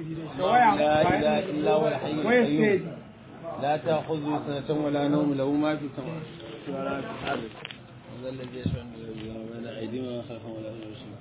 لا إله إلا هو الحي القيوم لا تأخذه سنة ولا نوم له ما في السماوات ولا في الأرض هذا الذي يشفع بين أيديهم ولا خلفهم ولا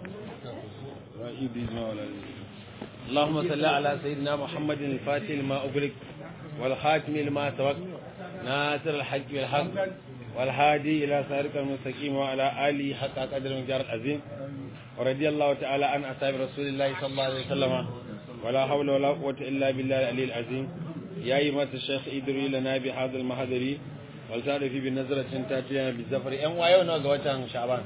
ولا اللهم صل على سيدنا محمد الفاتح لما أغلق والخاتم لما سبق ناصر الحج بالحق والهادي إلى صراطك المستقيم وعلى آله حق قدر المقدار العظيم ورضي الله تعالى عن أصحاب رسول الله صلى الله عليه وسلم ولا حول ولا قوة إلا بالله العلي العظيم يا أيها الشيخ ادري لنا بهذا المحضر والتعرف بنظرة تأتينا بالزفر أم وأيونا قوة شعبان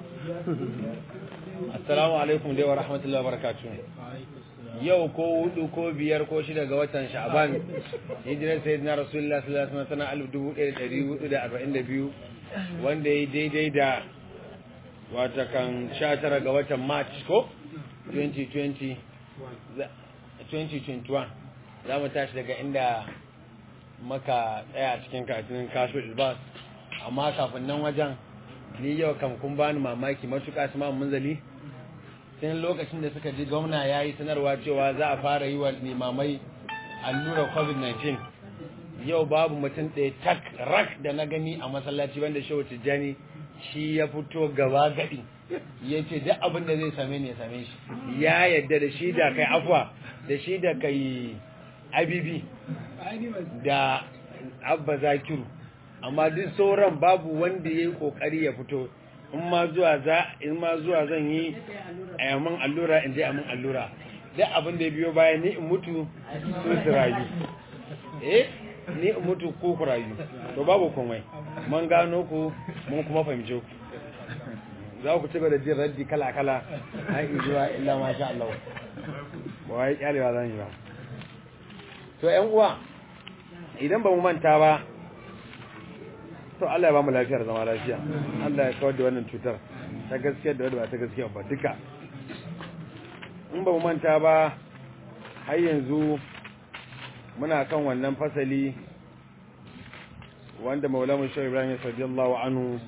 السلام عليكم wa rahmatullahi wa barakatuh yau ko hudu ko biyar ko shida ga watan sha'ban hijirar sayyidina rasulullah sallallahu alaihi wasallam alif dubu ɗaya da ɗari hudu da arba'in da biyu wanda ya daidai da wata kan sha tara ga watan march ko 2020 2021 za mu tashi daga inda maka tsaya a cikin katinin kashfin ilbas amma kafin nan wajen ni yau kam kun bani mamaki matuƙa su munzali tun lokacin da suka ji gwamna ya yi sanarwa cewa za a fara yi wa limamai allurar covid-19 yau babu mutum ɗaya tak rak da na gani a masallaci wanda shehu tijjani shi ya fito gaba gaɗi ya ce duk abin da zai same ni ya same shi ya yadda da shi da kai afwa da shi da kai abibi da abba zakiru amma duk sauran babu wanda ya yi kokari ya fito in ma zuwa za in ma zuwa zan yi a yamin allura in je amin allura duk abin da ya biyo baya ni in mutu su su rayu eh ni in mutu ko ku rayu to babu komai mun gano ku mun kuma fahimce ku za ku ci da jin raddi kala kala har zuwa illa ma sha Allah ba wai kyalewa zan yi ba to ƴan uwa idan ba mu manta ba to Allah ya ba mu lafiyar zama lafiya Allah ya kawar da wannan cutar ta gaskiya da wadda ba ta gaskiya ba duka in ba mu manta ba har yanzu muna kan wannan fasali wanda maulamu shi ibrahim radiyallahu anhu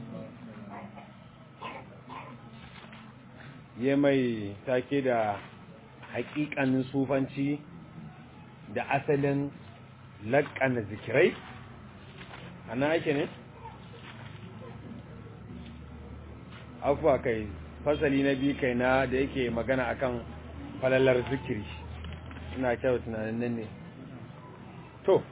ya mai take da hakikanin sufanci da asalin laƙana zikirai ana ake ne? afuwa kai fasali na biyu kai na da yake magana akan falalar zikiri ina kyau tunanin nan ne to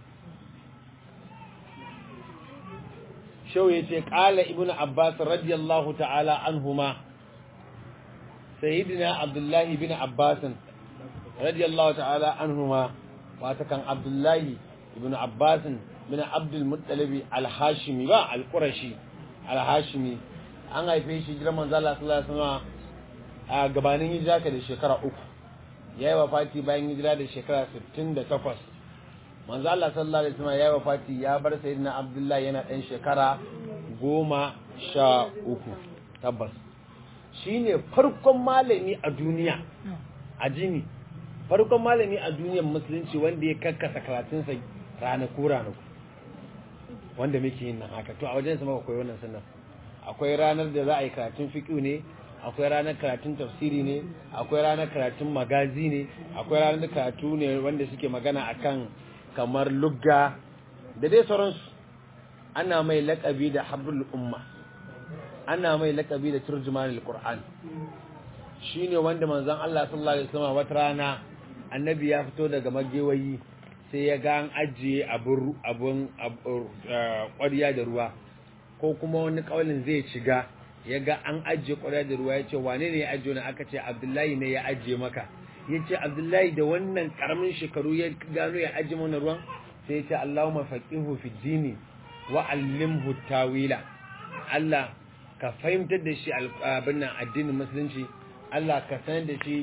shau ya ce ƙala ibn abbas radiyallahu ta'ala anhuma sayyidina abdullahi bin abbasin radiyallahu ta'ala anhuma wata kan abdullahi ibn abbasin bin abdul muttalibi al-hashimi ba al-qurashi al-hashimi an haife shi jiran manzo Allah sallallahu alaihi wasallam a gabanin hijira ka da shekara uku yayi wafati bayan hijira da shekara 68 manzo Allah sallallahu alaihi wasallam yayi wafati ya bar sayyidina Abdullahi yana dan shekara goma sha uku tabbas shine farkon malami a duniya a jini farkon malami a duniyar musulunci wanda ya kakkasa karatunsa ranaku ranaku wanda muke yin nan haka to a wajen sama koyi wannan sunan akwai ranar da za a yi karatun fiƙi ne akwai ranar karatun tafsiri ne akwai ranar karatun magazi ne akwai ranar karatu ne wanda suke magana akan kamar lugga da dai sauransu ana mai laƙabi da habrul umma ana mai laƙabi da turjumanul qur'an shine wanda manzon Allah sallallahu alaihi wasallam wata rana annabi ya fito daga magewayi sai ya ga an ajiye abun abun ƙwarya da ruwa ko kuma wani kaulin zai shiga ya ga an ajiye ƙwarar da ruwa ya ce wane ne ya ajiye na aka ce abdullahi ne ya ajiye maka ya ce abdullahi da wannan karamin shekaru ya gano ya ajiye mana ruwan sai ya ce allahumma faqihu fi dini wa allimhu tawila Allah ka fahimtar da shi abin nan addinin musulunci Allah ka sanar da shi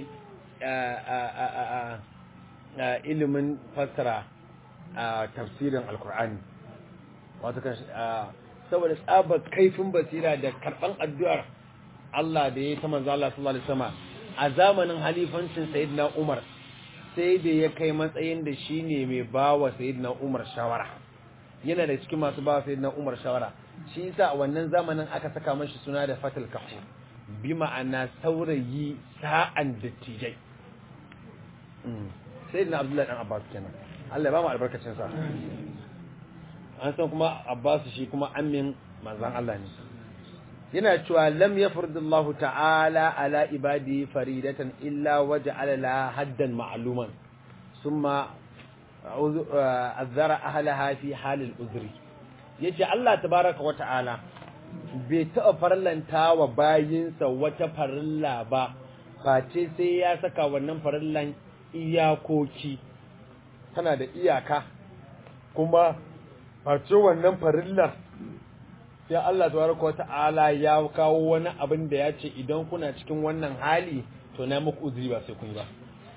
ilimin fassara tafsirin alkur'ani wato kan saboda tsabar kaifin basira da karban addu'ar Allah da ya yi ta manzo Allah sallallahu alaihi wasallam a zamanin halifancin sayyidina Umar sai da ya kai matsayin da shine mai bawa sayyidina Umar shawara yana da cikin masu bawa sayyidina Umar shawara shi yasa a wannan zamanin aka saka mashi suna da Fatul Kahf bi ma'ana saurayi sa'an dattijai sayyidina abdullahi dan abbas kenan Allah ya ba mu albarkacin sa an san kuma abbas shi kuma amin manzon Allah ne yana cewa lam yafridullahu ta'ala ala ibadi faridatan illa waja'ala la haddan ma'luman summa azara ahlaha fi halil uzri yace Allah tabaraka wa ta'ala bai taɓa farlanta wa bayinsa wata farilla ba face sai ya saka wannan farillan iyakoki tana da iyaka kuma face wannan farillar sai Allah tabaraka wa ta'ala ya kawo wani abin da ya ce idan kuna cikin wannan hali to na muku uzuri ba sai kun yi ba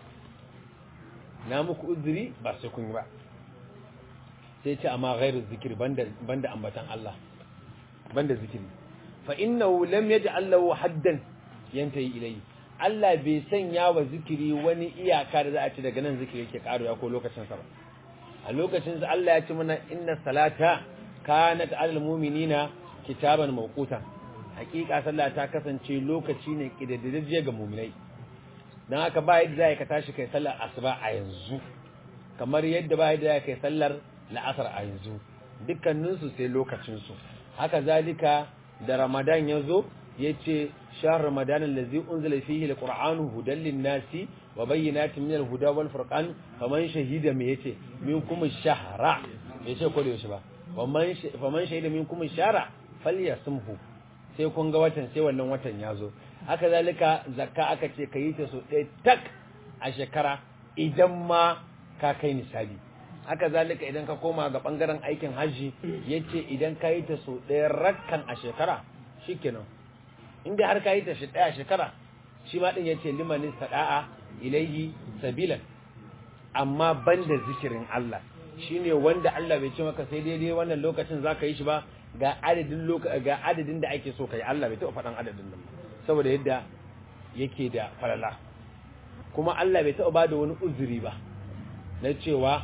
na muku uzuri ba sai kun yi ba sai ce amma ghairu zikiri banda banda ambatan Allah banda zikiri fa innahu lam yaj'al lahu haddan yantahi ilayhi Allah bai sanya wa zikiri wani iyaka da za a ci daga nan zikiri yake karuwa ko lokacin sa ba a lokacin sa Allah ya ce mana inna salata kanat alal mu'minina kitaban mawqutan hakika sallah ta kasance lokaci ne kididdige ga mu'minai dan haka ba yadda zai ka tashi kai sallar asuba a yanzu kamar yadda ba yadda zai kai sallar la'asar a yanzu dukkaninsu sai lokacinsu haka zalika da ramadan ya zo ya ce shahar ramadan allazi unzila fihi alqur'anu hudan linnasi wa bayyinatin min alhuda wal furqan faman shahida me yace minkum ash-shahra yace ko da yaushe ba faman faman shahida minkum ash-shahra falyasumhu sai kun ga watan sai wannan watan ya zo haka zalika zakka aka ce kayi ta so ɗaya tak a shekara idan ma ka kai nisabi haka zalika idan ka koma ga bangaren aikin hajji yace idan ka yi ta so ɗaya rakkan a shekara shikenan inda har ka yi ta ɗaya a shekara shi ma din yace liman sada'a ilayhi sabilan amma banda zikirin Allah shine wanda Allah bai ce maka sai daidai wannan lokacin zaka yi shi ba ga adadin ga adadin da ake so kai Allah bai taɓa faɗan adadin nan saboda yadda yake da falala kuma Allah bai taɓa bada wani uzuri ba na cewa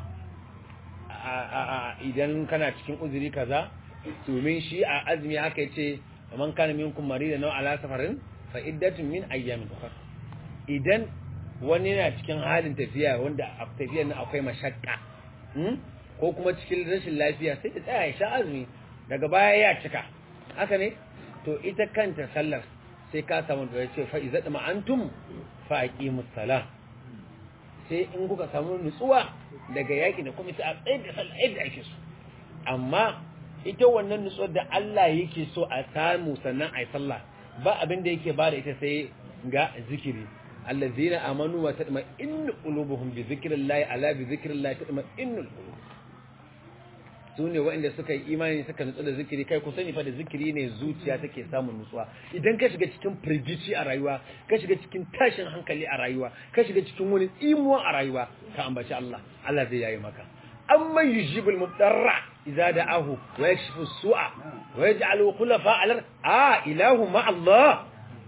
idan kana cikin uzuri kaza domin shi a azumi aka yace man kana minkum marida naw ala safarin fa iddatun min ayyamin ukhra idan wani yana cikin halin tafiya wanda a tafiyar nan akwai mashakka ko kuma cikin rashin lafiya sai ya tsaya ya sha azumi daga baya ya cika haka ne to ita kanta sallar sai ka samu da yace fa idza ma'antum fa aqimus salah sai in kuka samu nutsuwa daga yaki da kuma a tsaye da sallah yadda ake so amma ita wannan nutsuwar da Allah yake so a samu sannan a yi sallah ba abin da yake bada ita sai ga zikiri allazina amanu wa tatma'innu qulubuhum bi zikrillahi ala bi zikrillahi tatma'innu qulub sune waɗanda suka yi imani suka nutsu da zikiri kai ku sani fa da zikiri ne zuciya take samun nutsuwa idan ka shiga cikin firgici a rayuwa ka shiga cikin tashin hankali a rayuwa ka shiga cikin wani tsimuwa a rayuwa ka ambaci Allah Allah zai yayi maka amma yujibul mudarra idza da'ahu wa yakshifu su'a wa yaj'alu khulafa al a ilahu ma Allah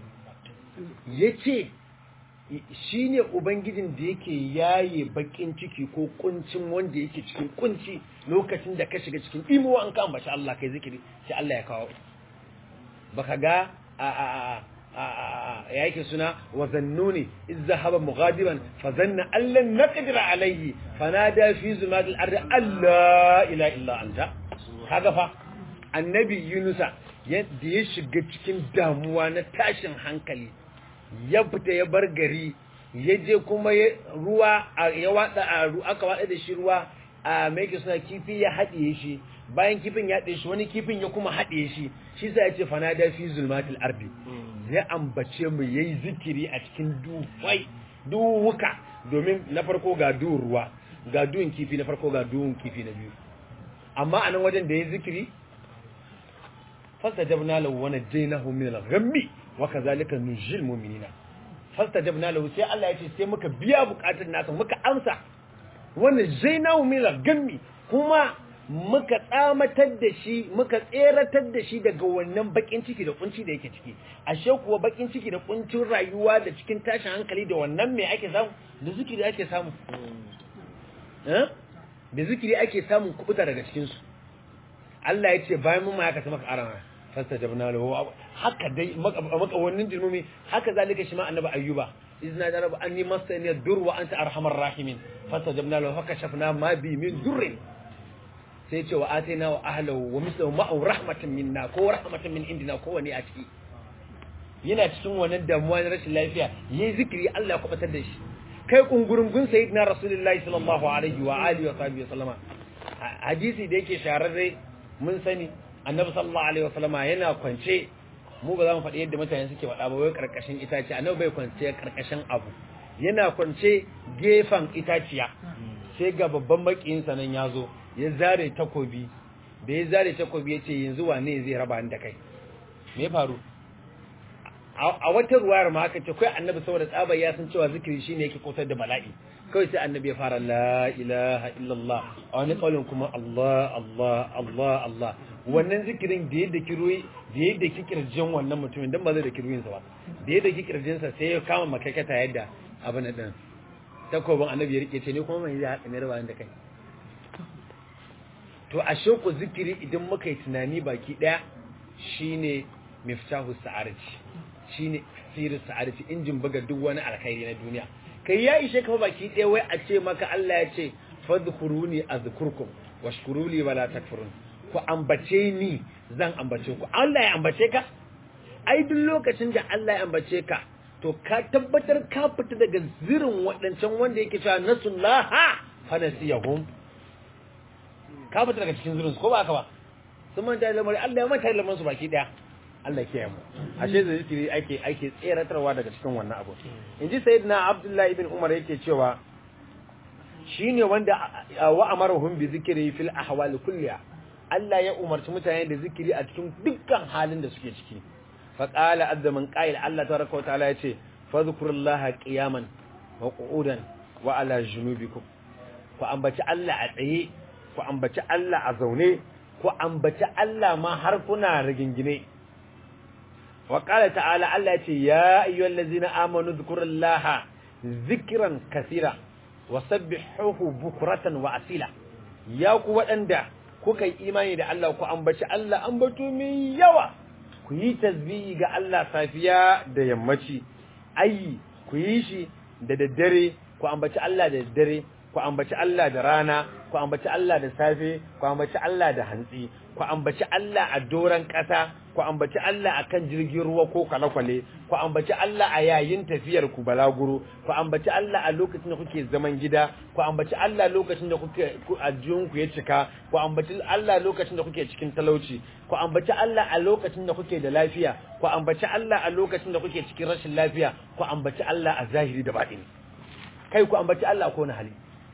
yace shine ubangijin da yake yaye bakin ciki ko kuncin wanda yake cikin kunci lokacin da ka shiga cikin imuwa an ka ambaci Allah kai zikiri sai Allah ya kawo baka ga a a a ya yake suna wa zannuni iz zahaba mughadiban fa zanna allan naqdir alayhi fanada fi zumadil ardi alla ilaha illa anta kaga fa annabi yunusa yadda ya shiga cikin damuwa na tashin hankali ya fita ya bar gari ya je kuma ruwa ya watsa aka watsa da shi ruwa a mai suna kifi ya haɗiye shi bayan kifin ya haɗe shi wani kifin ya kuma haɗe shi shi sa ya ce fanada fi zulmatil ardi ya ambace mu yayi zikiri a cikin duwai duwuka domin na farko ga duhun ruwa ga duhun kifi na farko ga duhun kifi na biyu amma a nan wajen da ya zikiri fastajabna lahu wa najaynahu min al-ghammi wa kadhalika nujil mu'minina fastajabna lahu sai Allah ya ce sai muka biya bukatun nasa muka amsa wa najaynahu min al-ghammi kuma muka tsamatar da shi muka tseratar da shi daga wannan bakin ciki da kunci da yake ciki ashe kuwa bakin ciki da kuncin rayuwa da cikin tashin hankali da wannan me ake samu da zikiri ake samu eh da zikiri ake samun kubuta daga cikin su Allah ya ce bayan mun ma haka sai maka arama fastajabna lahu haka dai maka wannan jirmumi haka zalika shi ma annabi ayyuba izna da rabu anni masani dur wa anta arhamar rahimin fastajabna lahu fakashafna ma bi min durrin sai ce wa atina wa ahlahu wa mislahu ma'u rahmatan minna ko rahmatan min indina ko wani a ciki yana cikin wannan damuwa na rashin lafiya yayi zikiri Allah ya kubatar da shi kai kungurungun sayyidina rasulullahi sallallahu alaihi wa alihi wa sahbihi sallama hadisi da yake shahararre mun sani annabi sallallahu alaihi wa sallama yana kwance mu ba za mu faɗi yadda mutane suke faɗa ba wai karkashin itace annabi bai kwance karkashin abu yana kwance gefen itaciya sai ga babban makiyinsa nan ya zo ya zare takobi da ya zare takobi ya ce yanzu wane zai raba da kai me ya faru a wata ruwayar ma aka ce kai annabi saboda tsaba ya san cewa zikiri shine yake kautar da bala'i kawai sai annabi ya fara la ilaha illallah a wani kaulin kuma Allah Allah Allah Allah wannan zikirin da yadda kiroyi da yadda ki kirjin wannan mutumin dan ba zai da kiroyin sa ba da yadda ki kirjin sa sai ya kama makaikata yadda abin nan takobin annabi ya rike ce ne kuma mai ya haɗa ne raba da kai to a shauku zikiri idan muka yi tunani baki daya shine miftahu sa'arati shine sirrin sa'arati injin buga duk wani alkhairi na duniya kai ya ishe ka baki daya wai a ce maka Allah ya ce fadhkuruni azkurkum washkuruli wala takfurun ku ambace ni zan ambace ku Allah ya ambace ka ai duk lokacin da Allah ya ambace ka to ka tabbatar ka fita daga zirin waɗancan wanda yake cewa nasullaha fa nasiyahum ka fita daga cikin zurin ko ba ka ba sun manta da lamari Allah ya manta da lamarin su baki daya Allah ke mu ashe da zikiri ake ake tseratarwa daga cikin wannan abu inji sayyidina Abdullahi ibn Umar yake cewa shine wanda wa amaruhum bi zikri fil ahwal kulliha Allah ya umarci mutane da zikiri a cikin dukkan halin da suke ciki fa qala azza man qa'il Allah tabaraka wa ta'ala yace fadhkurullaha qiyaman wa qu'udan wa ala junubikum ku ambaci Allah a tsaye ku ambaci Allah a zaune ku ambaci Allah ma har kuna rigingine wa qala ta'ala Allah ya ce ya ayyuhallazina amanu dhkurullaha zikran kaseera wa sabbihuhu bukratan wa asila ya ku waɗanda kuka yi imani da Allah ku ambaci Allah ambato mai yawa ku yi tasbihi ga Allah safiya da yammaci ayi ku yi shi da daddare ku ambaci Allah da daddare ku ambaci Allah da rana ku ambaci Allah da safe ku ambaci Allah da hantsi ku ambaci Allah a doran ƙasa ku ambaci Allah akan jirgin ruwa ko kwale-kwale ku ambaci Allah a yayin tafiyar ku balaguro ku ambaci Allah a lokacin da kuke zaman gida ku ambaci Allah lokacin da kuke ajiyun ku ya cika ku ambaci Allah lokacin da kuke cikin talauci ku ambaci Allah a lokacin da kuke da lafiya ku ambaci Allah a lokacin da kuke cikin rashin lafiya ku ambaci Allah a zahiri da batini kai ku ambaci Allah ko na hali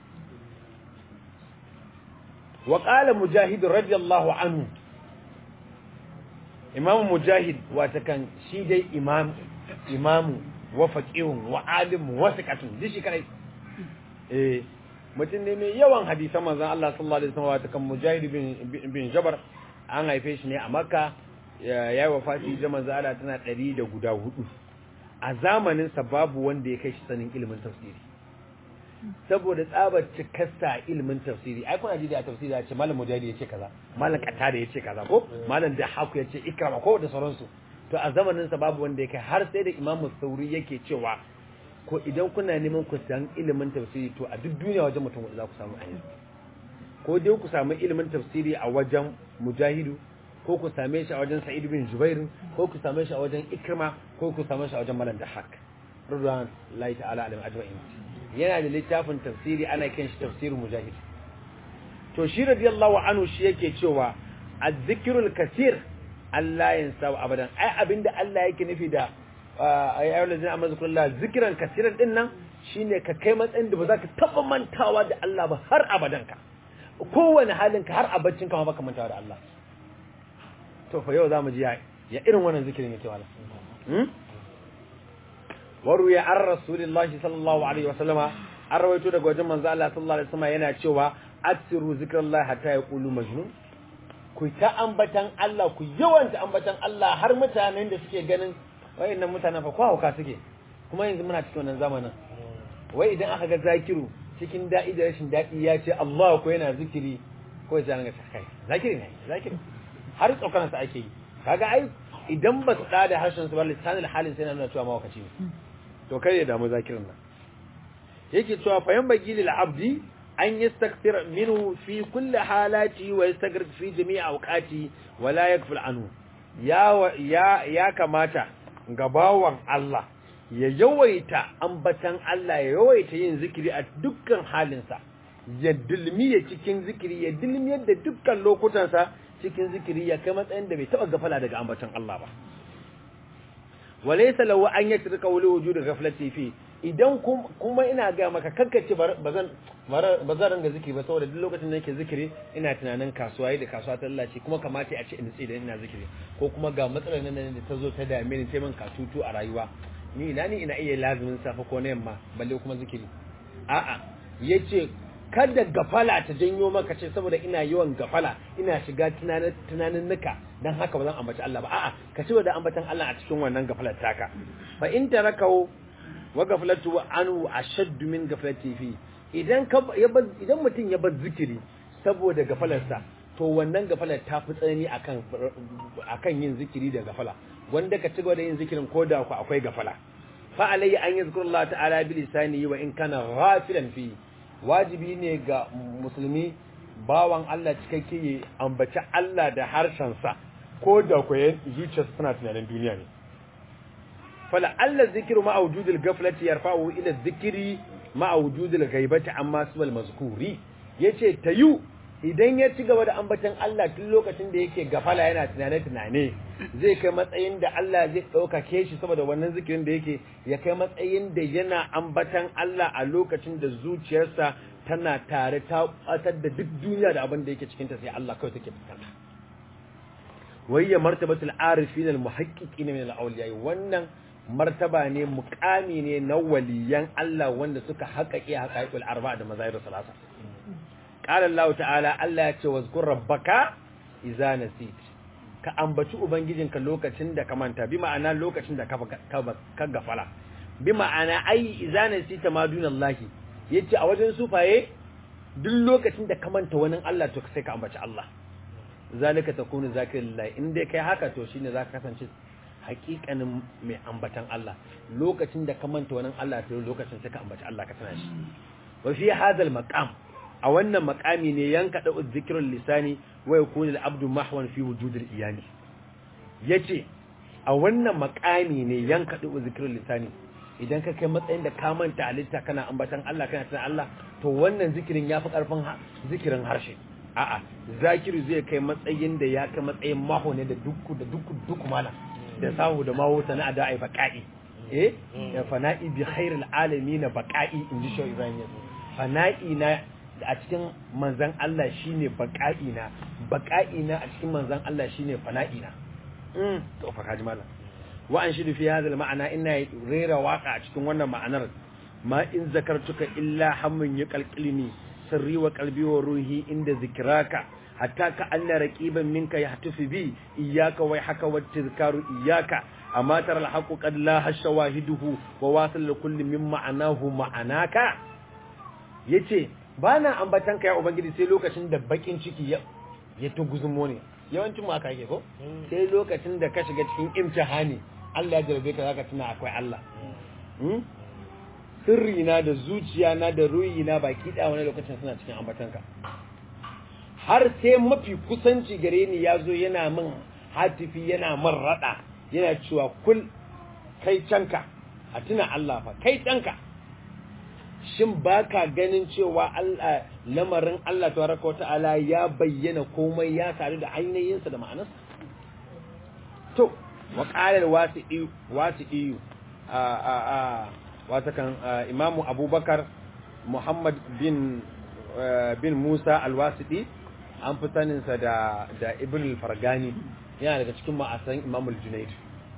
وقال مجاهد رضي الله عنه امام مجاهد واتكن شي دai imam imamu wa faqihun wa alim wa thiqatun dishi kai eh mutum ne mai yawan hadisan manzon Allah sallallahu alaihi wasallam watakan mujahid bin bin jabar an haife shi ne a makka yayi wafati da manzon Allah tana 100 da guda hudu a zamanin sa babu wanda ya kai shi sanin ilimin tafsiri saboda tsabar cikarsa ilimin tafsiri ai kuna ji da tafsiri ya ce malam mujahidi ya ce kaza malam qatada ya ce kaza ko malam da haku ya ce ikrama ko da sauransu to a zamanin sa babu wanda yake har sai da imam sauri yake cewa ko idan kuna neman ku san ilimin tafsiri to a duk duniya wajen mutum za ku samu ayyuka ko dai ku samu ilimin tafsiri a wajen mujahidu ko ku same shi a wajen sa'id bin jubair ko ku same shi a wajen ikrama ko ku same shi a wajen malam da hak radwan lahi ta'ala alim ajma'in yana da littafin tafsiri ana kiran shi tafsirin mujahid to shi radiyallahu anhu shi yake cewa az-zikrul kaseer Allah yansa abadan ai abinda Allah yake nufi da ayyul ladina amanu zikrullahi zikran kaseeran din nan shine ka kai matsayin da ba za ka taba mantawa da Allah ba har abadan ka kowane halin ka har abaccin ka ma baka mantawa da Allah to fa yau zamu ji ya irin wannan zikirin yake wala waruya an rasulillahi sallallahu alaihi wasallama an rawaito daga wajen manzo Allah sallallahu alaihi wasallama yana cewa aksiru zikrallahi hatta yaqulu majnun ku ta ambatan Allah ku yawanta ambatan Allah har mutanen da suke ganin wayannan mutanen fa kwa hauka suke kuma yanzu muna cikin wannan zamanin wai idan aka ga zakiru cikin da'i da rashin daɗi ya ce Allah ko yana zikiri ko ya ga kai zakiri ne zakiri har tsokanan sa ake yi kaga ai idan ba su da harshen su ba lisanul halin sai na nuna cewa mawakaci ne to kai ya damu zakirin nan yake cewa fa yan bagi lil abdi an yastakthir minhu fi kulli halati wa yastaghfir fi jami'i awqati wa la yakful anhu ya ya ya kamata ga bawan Allah ya yawaita ambatan Allah ya yawaita yin zikiri a dukkan halinsa ya dilmiye cikin zikiri ya dilmiyar da dukkan lokutansa cikin zikiri ya kai matsayin da bai taɓa gafala daga ambatan Allah ba walaysa lahu an yatrika wali wujud ghaflati fi idan kuma ina ga maka kankace bazan bazan ranga zikiri ba saboda duk lokacin da nake zikiri ina tunanin kasuwa yi da kasuwa ta lalace kuma kamata a ce in tsaye ina zikiri ko kuma ga matsalar nan da ta zo ta dame ni ta min katutu a rayuwa ni ina ni ina iya lazumin safa ko na yamma balle kuma zikiri a'a yace kada gafala ta janyo maka ce saboda ina yawan gafala ina shiga tunanin tunanin nuka dan haka ba zan ambaci Allah ba a'a ka ci da ambatan Allah a cikin wannan gafalar taka fa in tarakau wa gaflatu anhu ashadd min gaflati fi idan ka idan mutum ya bar zikiri saboda gafalarsa to wannan gafalar ta fi tsanani akan akan yin zikiri da gafala wanda ka ci gaba da yin zikirin ko da ku akwai gafala fa alayya an yazkurullah ta'ala bi lisani wa in kana ghafilan fi wajibi ne ga musulmi bawan Allah cikakke ya ambaci Allah da harshensa ko da ku zuciyarsa tana tunanin duniya ne fala Allah zikiru ma wujudil ghaflati yarfa'u ila dhikri ma wujudil ghaibati amma subal mazkuri yace tayu idan ya ci gaba da ambatan Allah tun lokacin da yake gafala yana tunane-tunane zai kai matsayin da Allah zai ɗaukake shi saboda wannan zikirin da yake ya kai matsayin da yana ambatan Allah a lokacin da zuciyarsa tana tare ta ɓatar da duk duniya da abin da yake cikinta sai Allah kawai take fuskanta wayya martabatul arifin al muhaqqiqin min al awliya wannan martaba ne muqami ne na waliyan Allah wanda suka haƙaƙe haƙaƙul arba'a da mazahir salasa qala Allah ta'ala Allah ya ce wazkur rabbaka idza nasit ka ambaci ubangijinka lokacin da ka manta bi ma'ana lokacin da ka ka gafala bi ma'ana ai idza nasita ma dunallahi yace a wajen sufaye duk lokacin da ka manta wani Allah to sai ka ambaci Allah zalika takunu zakirillahi in dai kai haka to shine zaka kasance hakikanin mai ambatan Allah lokacin da ka manta wani Allah to lokacin sai ka ambaci Allah ka tana shi wa fi hadal maqam a wannan maqami ne yanka da zikrul lisani wa yakunu al-abdu mahwan fi wujudil iyani yace a wannan maqami ne yanka da zikrul lisani idan ka kai matsayin da ka manta halitta kana ambatan Allah kana tana Allah to wannan zikirin yafi karfin zikirin harshe a'a zakiru zai kai matsayin da ya kai matsayin maho ne da dukku da dukku dukku mana da sahu da maho sana da ai baqa'i eh ya fana'i bi khairil alamin baqa'i inji shi Ibrahim ya fana'i na a cikin manzan Allah shine baqa'i na baqa'i na a cikin manzan Allah shine fana'i na mm to fa kaji mallam wa an shidu fi hadha ma'ana ina rera waka a cikin wannan ma'anar ma in zakartuka illa hammun yuqalqilni sirri wa qalbi wa ruhi inda zikraka hatta ka anna raqiban minka yahtufi bi iyyaka wa haka wa tizkaru iyyaka amma tara alhaqu qad la hashawahiduhu wa wasal kulli min ma'anahu ma'anaka yace bana ambatan ka ya ubangiji sai lokacin da bakin ciki ya ya tuguzumo ne yawancin mu aka yake ko sai lokacin da ka shiga cikin imtihani Allah ya jarabe ka zaka tuna akwai Allah sirri na da zuciya na da ruhi na baki da wani lokacin suna cikin ambatanka har sai mafi kusanci gare ni ya zo yana min hatifi yana min rada yana cewa kul kai canka a tuna Allah fa kai canka shin baka ganin cewa Allah lamarin Allah tabaraka wata'ala ya bayyana komai ya sadu da ainihinsa da ma'anarsa to wa qala al-wasi'i wasi'i a a a watakan imamu abubakar muhammad bin bin musa alwasidi an fi saninsa da da ibn al-fargani yana daga cikin ma'asan imamu al-junaid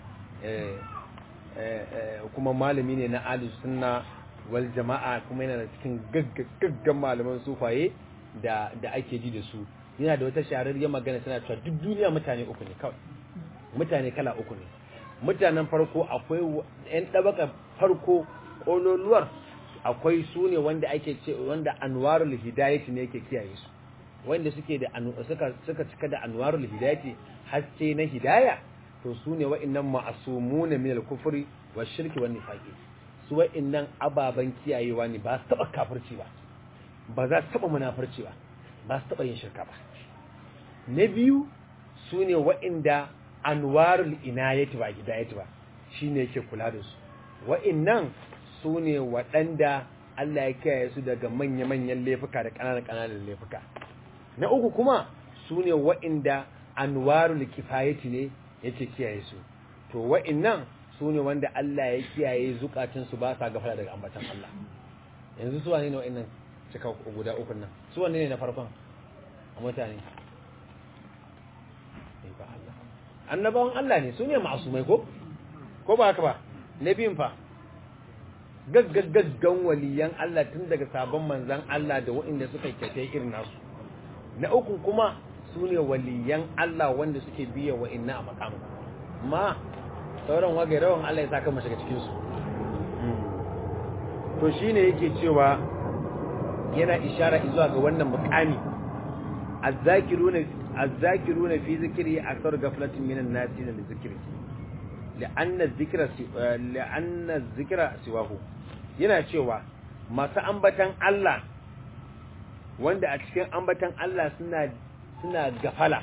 kuma malami ne na ali sunna wal jama'a kuma yana da cikin gaggan malaman sufaye da da ake ji da su yana da wata shahararriyar magana tana cewa duk duniya mutane uku ne kawai mutane kala uku ne mutanen farko akwai yan ɗabaka farko ƙololuwar akwai su ne wanda ake ce wanda anwarul hidayati ne yake kiyaye su wanda suke da suka suka cika da anwarul hidayati haske na hidaya to su ne wa'annan ma'asumuna min al-kufri wa shirki wa nifaqi su wa'annan ababen kiyayewa ne ba su taba kafirci ba ba za su taba munafurci ba ba su taba yin shirka ba na biyu su ne wa'inda anwarul inayati ba hidayati ba shine yake kula da su wa'innan su ne waɗanda Allah ya kiyaye su daga manya-manyan laifuka da ƙananan-ƙananan laifuka na uku kuma su ne wa'inda anwarul kifayati ne yake kiyaye su to wa'innan su ne wanda Allah ya kiyaye zukatunsu ba sa gafara daga ambatan Allah yanzu su wane ne wa'innan cika guda uku nan su wane ne na farkon a mutane annabawan Allah ne su ne masumai ko ko ba haka ba na biyun fa gaggagaggan waliyan Allah tun daga sabon manzan Allah da waɗanda suka kyauta irin nasu na uku kuma su ne waliyan Allah wanda suke biya wa'inna a makamu ma sauran wagai rawan Allah ya saka mashi cikin su to shine yake cewa yana ishara zuwa ga wannan mukami azzakiruna azzakiruna fi zikri akthar ghaflatin minan nasi li zikri لأن الذكر لأن الذكر سواه yana cewa masu ambatan Allah wanda a cikin ambatan Allah suna suna gafala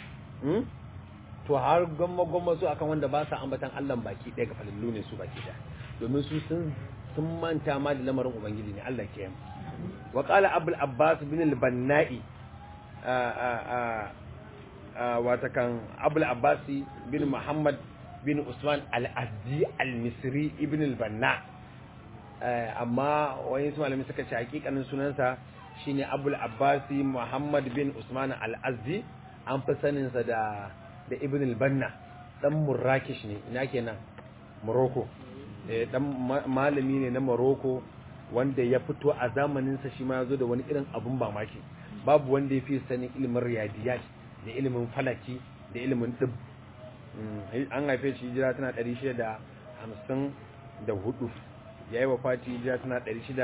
to har gomma gomma su akan wanda ba su ambatan Allah baki ɗaya gafalallu ne su baki ɗaya domin su sun sun manta ma da lamarin ubangiji ne Allah ke yamma wa qala abul abbas bin al-bannai wata kan abul abbas bin muhammad bin Usman al-Azdi al-Misri ibn al-Banna amma wani su malami suka ce hakikanin sunansa shine Abul Abbasi Muhammad bin Usman al-Azdi an fi sanin sa da da ibn al-Banna dan Murrakish ne ina kenan Morocco eh dan malami ne na Morocco wanda ya fito a zamanin sa shi ma yazo da wani irin abun mamaki babu wanda ya fi sanin ilimin riyadiyat da ilimin falaki da ilimin dibb an haife shi hijira tana 654 ya yi wafati hijira tana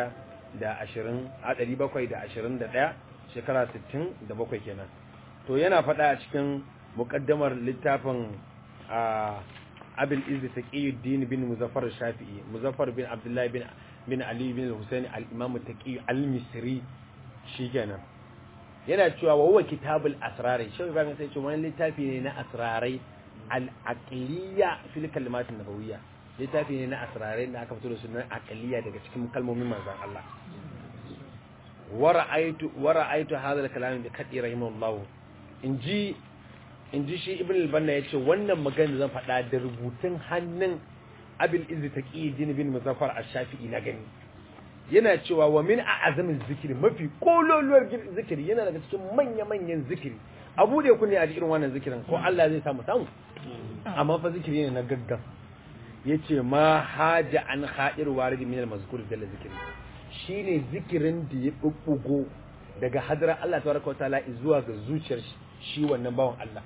721 shekara 67 kenan to yana faɗa a cikin muƙaddamar littafin abil izzi taqiyuddin bin muzaffar shafi'i muzaffar bin abdullahi bin bin ali bin husaini al-imam taqi al-misri shikenan yana cewa wa huwa kitabul asrarai shi ba sai ce wani littafi ne na asrarai al'aqliya fil kalimatin nabawiyya littafi ne na asrarai da aka fito da sunan aqliya daga cikin kalmomin manzon Allah wa ra'aytu wa ra'aytu hadha al-kalam bi kadi rahimahullah inji inji shi ibn al-banna yace wannan magana zan faɗa da rubutun hannun abil izz taqiyuddin bin muzaffar ash-shafi'i na gani yana cewa wa min a'azamin zikiri mafi kololuwar zikiri yana daga cikin manya-manyan zikiri abu da kunne a irin wannan zikirin ko Allah zai samu samu amma fa zikiri ne na gaggan yace ma haja an hadir warid min al-mazkur da zikiri shine zikirin da ya bubbugo daga hadrar Allah tabaraka wataala zuwa ga zuciyar shi wannan bawan Allah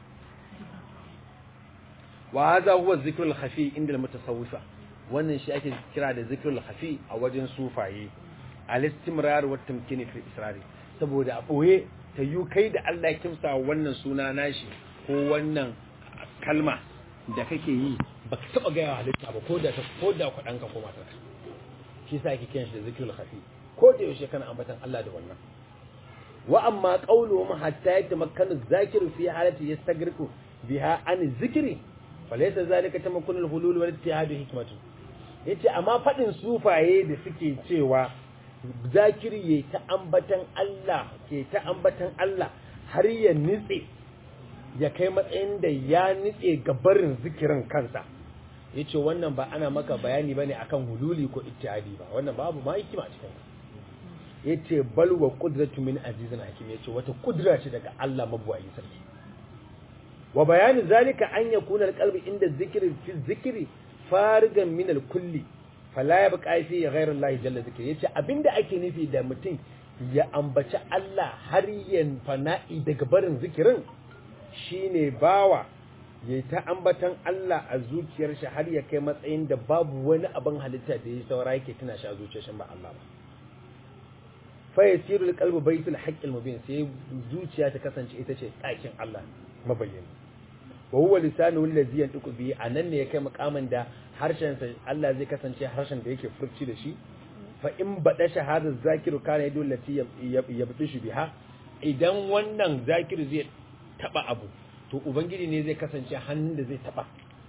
wa hadha huwa zikrul khafi inda al-mutasawwifa wannan shi ake kira da zikrul khafi a wajen sufaye al-istimrar wa tamkini fi israri saboda a boye ta yi kai da Allah ya kimsa wannan suna nashi ko wannan kalma da kake yi ba ka taɓa gaya halitta ba ko da ta ko da kwaɗanka ko matarka shi sa ake kiran shi da zikirul khafi ko da yaushe kana ambatan Allah da wannan wa amma qawluhum hatta yatamakkanu zakiru fi halati yastagriqu biha an zikri falaysa zalika tamakkunu al-hulul wal ittihad hikmatu yace amma fadin sufaye da suke cewa zakiri ya ta ambatan Allah ke ta ambatan Allah har ya nitse ya kai matsayin da ya nitse gabarin zikirin kansa ya ce wannan ba ana maka bayani ba ne akan hululi ko ittihadi ba wannan babu ma hikima cikin ya ce balwa kudratu min azizin hakim ya ce wata kudura ce daga Allah mabuwayi sarki wa bayani zalika an yakuna alqalbi inda zikiri fi zikiri farigan min alkulli fala ya buƙa fi ghairu Allah jalla zikri yace abinda ake nufi da mutum ya ambaci Allah har ya fana'i daga barin zikirin shine bawa ya ta ambatan Allah a zuciyar shi har ya kai matsayin da babu wani abin halitta da ya saura yake tuna shi a zuciyar shi ba Allah ba fa yasiru alqalbu baytul haqqil mubin sai zuciya ta kasance ita ce ɗakin Allah mabayyani wa huwa lisanu allazi yantiqu bi anan ne ya kai makamin da harshen sa Allah zai kasance harshen da yake furci da shi fa in bada shahada zakiru kana yadu lati yabtishu biha idan wannan zakiru zai taba abu to ubangiji ne zai kasance hannun da zai taba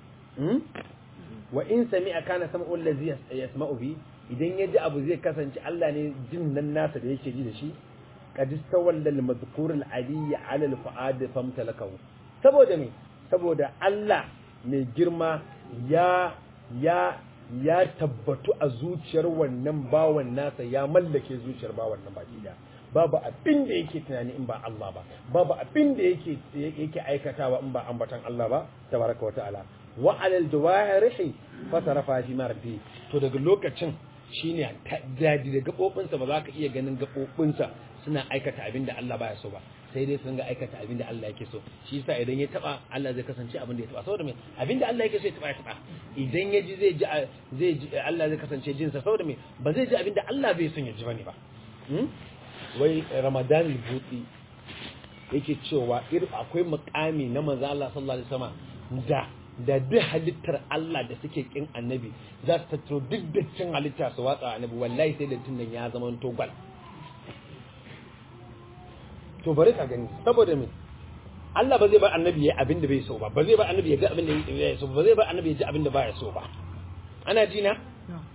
wa in sami'a kana sam'u allazi yasma'u bi idan ya ji abu zai kasance Allah ne jin nan nasa da yake ji da shi qad istawalla al-madhkur al-ali 'ala al-fu'ad famtalakahu saboda me saboda Allah mai girma ya ya ya tabbatu a zuciyar wannan bawan nasa ya mallake zuciyar bawan nan baki da babu abin da yake tunani in ba Allah ba babu abin da yake yake aikatawa in ba ambatan Allah ba tabaraka wa ta'ala wa 'ala al-jawahirihi fatarafa fi marfi to daga lokacin shine daji da gabobinsa ba za ka iya ganin gabobinsa suna aikata abin da Allah baya so ba sai dai su ringa aikata abin da Allah yake so shi yasa idan ya taba Allah zai kasance abin da ya taba saboda me abin da Allah yake so ya taba ya taba idan ya ji zai ji zai ji Allah zai kasance jin sa saboda me ba zai ji abin da Allah bai son ya ji bane ba wai Ramadan al-Buti yake cewa irin akwai mukami na manzo Allah sallallahu alaihi wasallam da da duk halittar Allah da suke kin annabi za su tattaro duk dattin halitta su watsa annabi wallahi sai dattin nan ya zama to gwal to bari ka gani saboda me Allah ba zai ba annabi ya abin da bai so ba ba zai ba annabi ya ga abin da ya so ba zai ba annabi ya ji abin da baya so ba ana ji na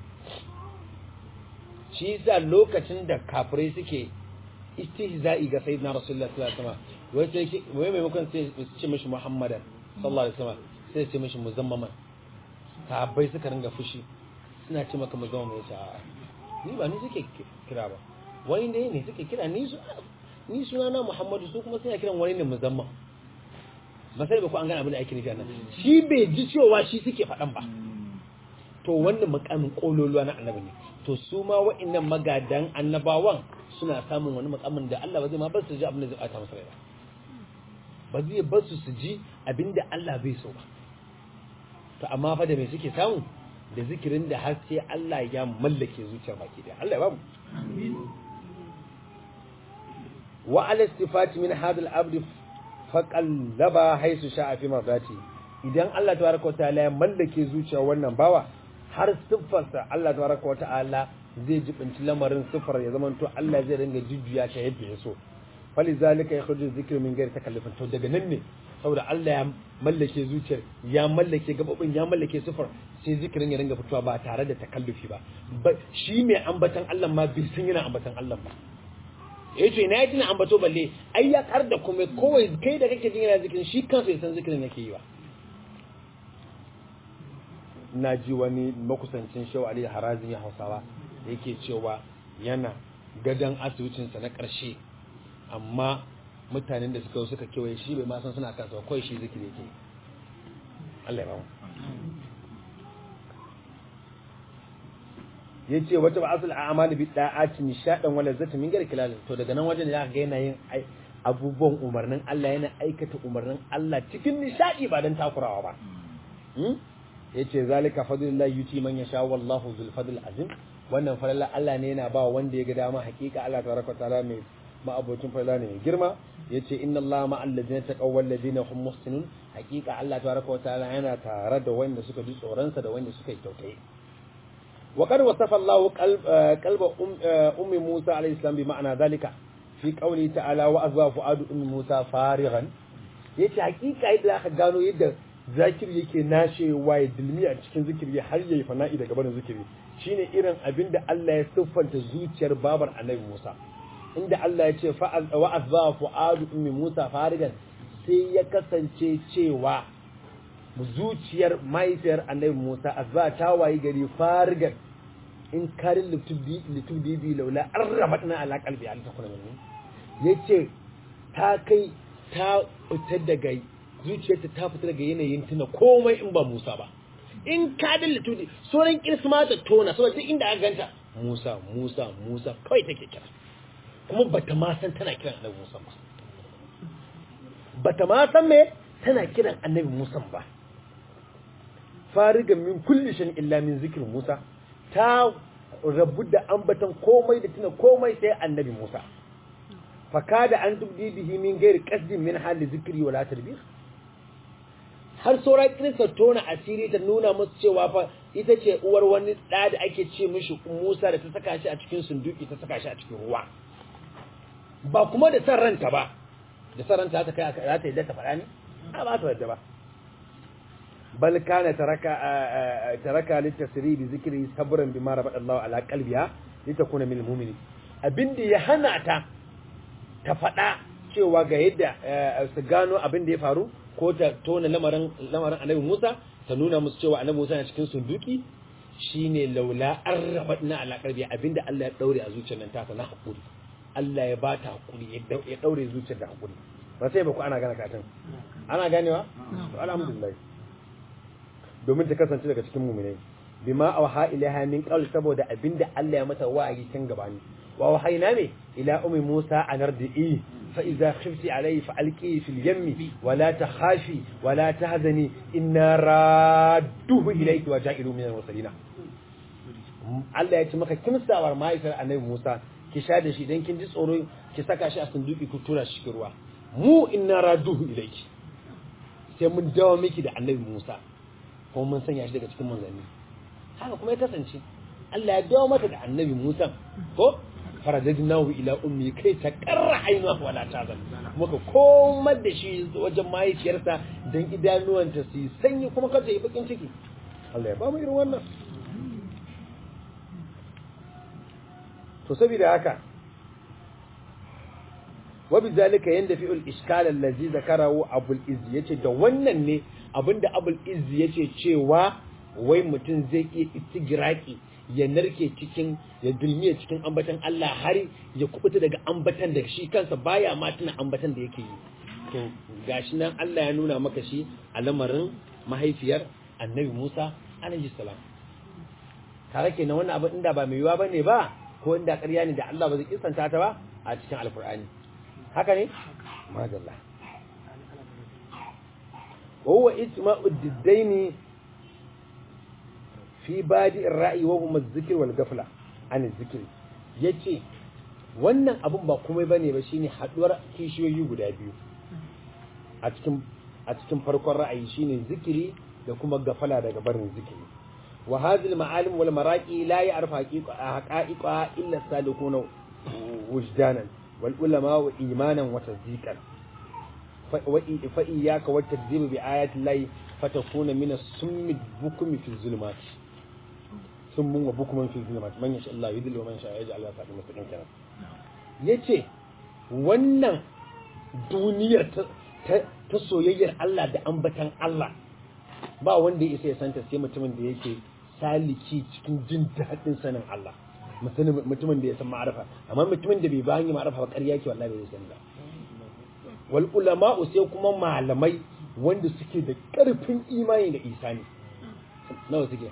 shi yasa lokacin da kafirai suke istihza'i ga sayyidina rasulullahi sallallahu alaihi wasallam wai sai wai maimakon sai su ce mishi muhammadan sallallahu alaihi wasallam sai ce mishi muzammaman sahabbai suka ringa fushi suna ce maka muzammaman ya ce a ni ba ni suke kira ba wani ne ne suke kira ni su ni suna na muhammadu su kuma suna kiran wani ne muzamman ba sai ba ku an gane abin da ake nufi nan shi bai ji cewa shi suke faɗan ba to wannan makamin kololuwa na annabi ne to su ma wa'annan magadan annabawan suna samun wani makamin da Allah ba zai ma ba su ji abin da zai bata masa rai ba ba zai ba su su ji abin da Allah bai so ba to amma fa da me suke samu da zikirin da har sai Allah ya mallake zuciyar baki da Allah ya ba mu wa ala istifati min hadal abd faqallaba haisu sha'a fi mardati idan Allah tabaraka wa ta'ala ya mallake zuciyar wannan bawa har siffarsa Allah tabaraka wa ta'ala zai jibinci lamarin siffar ya zamanto Allah zai ringa jujjuya ta yadda ya so falizalika yakhruju dhikru min ghairi takallufin to daga nan ne saboda Allah ya mallake zuciyar ya mallake gababin ya mallake sifar sai zikirin ya ringa fitowa ba tare da takallufi ba shi mai ambatan Allah ma bai san yana ambatan Allah ba eh to ina yi ambato balle ai ya kar da kuma kowai kai da kake jin yana zikirin shi kansa ya san zikirin yake yi ba na ji wani makusancin shau Ali Harazin ya Hausawa da yake cewa yana gadon asibitinsa na ƙarshe amma mutanen da suka suka kewaye shi bai ma san suna kansa ba kawai shi zikiri yake Allah ya ba yace wata ba'asul a'mal bi da'ati nishadan wala zata min gar kilal to daga nan wajen da ga yana yin abubuwan umarnin Allah yana aikata umarnin Allah cikin nishadi ba dan takurawa ba yace zalika fadlullahi yuti man yasha wallahu zul fadl azim wannan falala Allah ne yana ba wanda ya ga dama hakika Allah tabaraka taala mai ma'abocin falala ne mai girma yace inna Allah ma'al ladina taqaw wal ladina hum muhsinun hakika Allah tabaraka taala yana tare da wanda suka ji tsoron sa da wanda suka yi kyautaye wa qad wasafa Allah qalba ummi Musa alayhi salam bi ma'ana zalika fi qawli ta'ala wa azwa fuadu ummi Musa farighan yace hakika yadda aka gano yadda zakiri yake nashewa ya dilmi a cikin zikiri har yayi fana'i daga barin zikiri shine irin abin da Allah ya siffanta zuciyar babar Annabi Musa inda Allah ya ce wa azza fuadu ummi Musa farigan sai ya kasance cewa zuciyar mahaifiyar Annabi Musa azza ta wayi gari farigan in karin litubdi bi laula arrabatna ala qalbi al takuna minni yace ta kai ta fita daga zuciyarta ta fita daga yanayin tuna komai in ba Musa ba in ka dallatu ne sauran kirsma ta tona saboda duk inda aka ganta Musa Musa Musa kawai take kira kuma bata ma san tana kiran Annabi Musa ba bata ma san me tana kiran Annabi Musa ba fariga min kulli shan illa min zikr Musa ta rabu da ambatan komai da tuna komai sai Annabi Musa fakada an tubdi bihi min gairi qasdin min hali zikri wala tarbiyah har saura kirista tona asiri ta nuna musu cewa fa ita ce uwar wani ɗa da ake ce mishi Musa da ta saka shi a cikin sunduki ta saka shi a cikin ruwa ba kuma da san ranta ba da san ranta ta kai za ta yadda ta faɗa ne a ba ta yadda ba bal kana taraka taraka litasri bi zikri sabran bima rabata Allah ala qalbiha litakuna min almu'minin abinda ya hana ta ta faɗa cewa ga yadda su gano abin da ya faru ko ta tona lamarin lamarin Annabi Musa ta nuna musu cewa Annabi Musa yana cikin sunduki shine laula arrafadna ala qalbi abinda Allah ya daure a zuciyar nan ta na hakuri Allah ya ba ta hakuri ya daure zuciyar da hakuri ba sai ba ku ana gane katin ana ganewa to alhamdulillah domin ta kasance daga cikin mu'minai bima awha ilaha min qawl saboda abinda Allah ya mata wa'ayi tun gabani wa wahayna ne ila ummi Musa anardi fa idza khifti alayhi fa alqi fil yammi wa la takhafi wa la tahzani inna radduhu ilayki wa ja'ilu min al-mursalin Allah ya ce maka kimsawar mahaifiyar annabi Musa ki sha da shi dan kin ji tsoro ki saka shi a sunduki ku tura shi cikin ruwa mu inna radduhu ilayki sai mun dawo miki da annabi Musa kuma mun sanya shi daga cikin manzanni haka kuma ya kasance Allah ya dawo mata da annabi Musa ko faradadnahu ila ummi kai ta karra ainiha wala tazan muka komar da shi wajen mahaifiyarsa dan idanuwanta su sanyi kuma kada yi bakin ciki Allah ya ba mu irin wannan to saboda haka وبذلك يندفع الاشكال الذي ذكره ابو العز yace da wannan ne abinda abul izz yace cewa wai mutum zai iya istigiraki ya narke cikin ya dulmiya cikin ambatan Allah har ya kubuta daga ambatan da shi kansa baya ma tuna ambatan da yake yi to gashi nan Allah ya nuna maka shi a lamarin mahaifiyar Annabi Musa alaihi salam tare kenan wannan abin inda ba mai yiwa bane ba ko inda ƙarya ne da Allah ba zai kisanta ta ba a cikin alkur'ani haka ne madalla وهو اسماء الدين في بادئ الرأي وهما الذكر والغفلة عن الذكر yace wannan abun ba komai bane ba shine haduwar kishiyoyi guda biyu a cikin a cikin farkon ra'ayi shine zikiri da kuma gafala daga barin zikiri wa hadhihi al-ma'alim wal maraqi la ya'rifu haqa'iqa illa salikuna wujdanan wal ulama wa imanan wa tasdiqan فإياك والتكذيب بآيات الله فتكون من السم البكم في الظلمات سم وبكم في الظلمات من يشاء الله يذل ومن يشاء يجعل الله صراطا مستقيما kenan yace wannan duniyar ta soyayyar Allah da ambatan Allah ba wanda ya isa ya santa sai mutumin da yake saliki cikin jin daɗin sanin Allah mutumin da ya san ma'arifa amma mutumin da bai ba hanyar ma'arifa ba ƙarya ke wallahi bai san ba wal ulama'u sai kuma malamai wanda suke da ƙarfin imani da isani nawa suke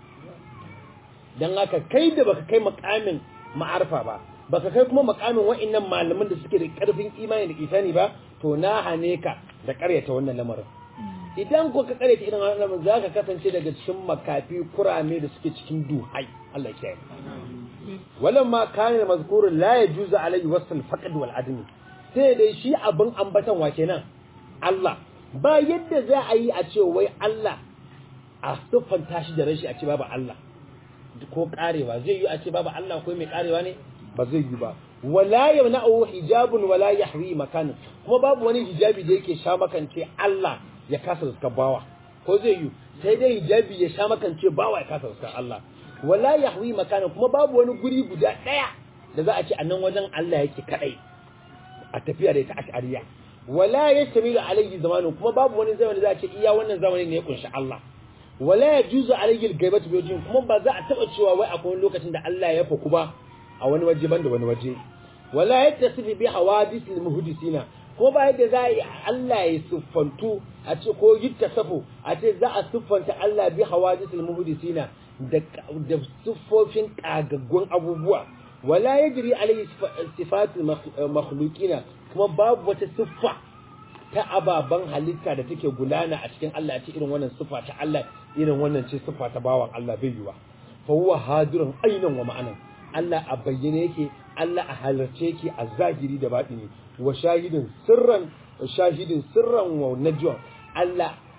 dan haka kai da baka kai makamin ma'arfa ba baka kai kuma makamin wa'annan malaman da suke da ƙarfin imani da isani ba to na hane ka da ƙaryata wannan lamarin idan ko ka ƙaryata irin wannan lamarin za ka kasance daga cikin makafi kurame da suke cikin duhai Allah ya kiyaye walamma kana mazkuru la yajuzu alayhi wasl faqd wal admi sai dai shi abin ambatan wa kenan Allah ba yadda za a yi a ce wai Allah a siffanta shi da rashi a ce babu Allah ko karewa zai yi a ce babu Allah ko mai karewa ne ba zai yi ba wala yamna'u hijabun wala yahwi makan kuma babu wani hijabi da yake sha makance Allah ya kasa zuka bawa ko zai yi sai dai hijabi ya sha makance bawa ya kasa zuka Allah wala yahwi makan kuma babu wani guri guda daya da za a ce a nan wajen Allah yake kadai a tafiya da ita ash'ariya wala yastamilu alayhi zamanu kuma babu wani zamani za a ce iya wannan zamanin ne ya kunshi Allah wala yajuzu alayhi al-ghaibatu bi wajhin kuma ba za a taba cewa wai akwai lokacin da Allah ya faku ba a wani waje banda wani waje wala yattasifu bi hawadith al-muhdisina ko ba yadda za a yi Allah ya siffantu a ce ko yittasafu a ce za a siffanta Allah bi hawadith al-muhdisina da da siffofin kagaggun abubuwa wala yajri alayhi sifatul makhluqina kuma babu wata siffa ta ababan halitta da take gudana a cikin Allah ce irin wannan siffa ta Allah irin wannan ce siffa ta bawan Allah bai yiwa fa huwa hadirun ainan wa ma'anan Allah a bayyane yake Allah a halarce yake a zahiri da batini wa shahidin sirran shahidin sirran wa najwa Allah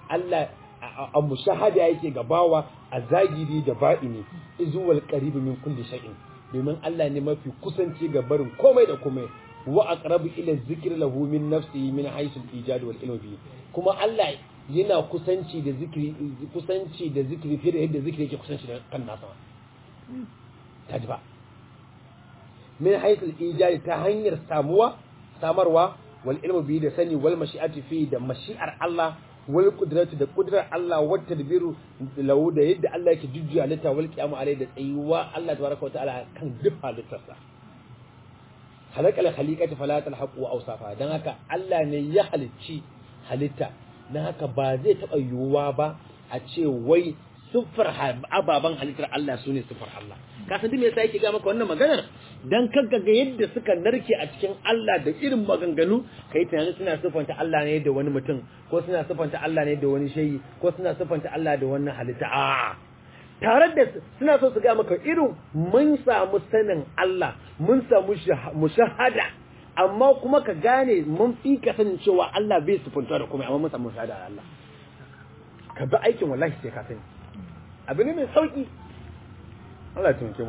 Allah a mushahada yake gabawa a zagiri da ba'ini izuwal qaribu min kulli shay'in domin Allah ne mafi kusanci ga barin komai da komai wa aqrabu ila zikri lahu min nafsihi min haythu al-ijad wal ilm bi kuma Allah yana kusanci da zikri kusanci da zikri fiye da yadda zikri yake kusanci da kan nasa kaji ba min haythu al-ijad ta hanyar samuwa samarwa wal ilm bi da sani wal mashi'ati fi da mashi'ar Allah wal qudratu da qudrar Allah wa tadbiru lahu da yadda Allah yake jujjuya halitta wal qiyamu alai da tsayuwa Allah tabaraka wa ta'ala kan duk halittarsa halakal khaliqati fala talhaqu awsafa dan haka Allah ne ya halicci halitta dan haka ba zai taba yiwuwa ba a ce wai siffar ababan halittar Allah sune siffar Allah ka san me yasa yake ga maka wannan maganar dan kaga ga yadda suka narke a cikin Allah da irin maganganu kai tunani suna siffanta Allah ne da wani mutum ko suna siffanta Allah ne da wani shayi ko suna siffanta Allah da wannan halitta a tare da suna so su ga maka irin mun samu sanin Allah mun samu mushahada amma kuma ka gane mun fi ka sanin cewa Allah bai siffanta da kuma amma mun samu mushahada da Allah ka bi aikin wallahi sai ka sani abu ne mai sauki Allah ya tunke mu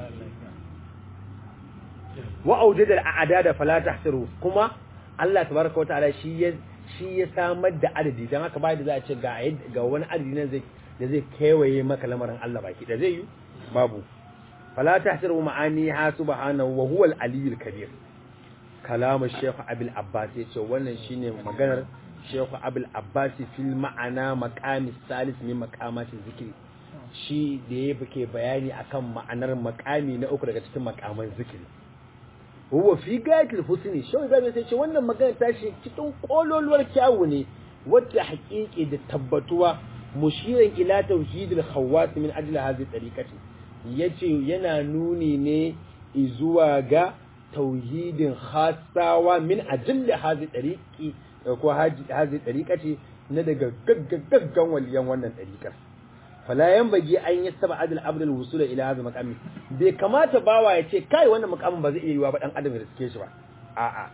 wa aujada al'adada fala tahsiru kuma Allah tabaraka wataala shi ya shi ya samar da adadi dan haka bai da za a ce ga ga wani adadi nan zai da zai kewaye maka lamarin Allah baki da zai yi babu fala tahsiru ma'ani ha subhanahu wa huwa al-aliyyul kabir kalamu shaykh abul abbas yace wannan shine maganar shaykh abul abbas fil ma'ana maqami salis min maqamati zikri shi da ya ke bayani akan ma'anar makami na uku daga cikin makaman zikiri huwa fi gayatul husni shi zai sai ce wannan magana ta shi cikin kololuwar kyawu ne wata haƙiƙi da tabbatuwa mushiran ila tauhidil khawas min ajli hadhihi tariqati yace yana nuni ne zuwa ga tauhidin khasawa min ajli hadhihi tariqi ko hadhihi tariqati na daga gaggan waliyan wannan tariqar fala yanbaghi an yastaba adal abd al wusula ila hadha maqami bai kamata bawa ya ce kai wannan maqamin ba zai iya yiwa ba dan adam ya riske shi ba a'a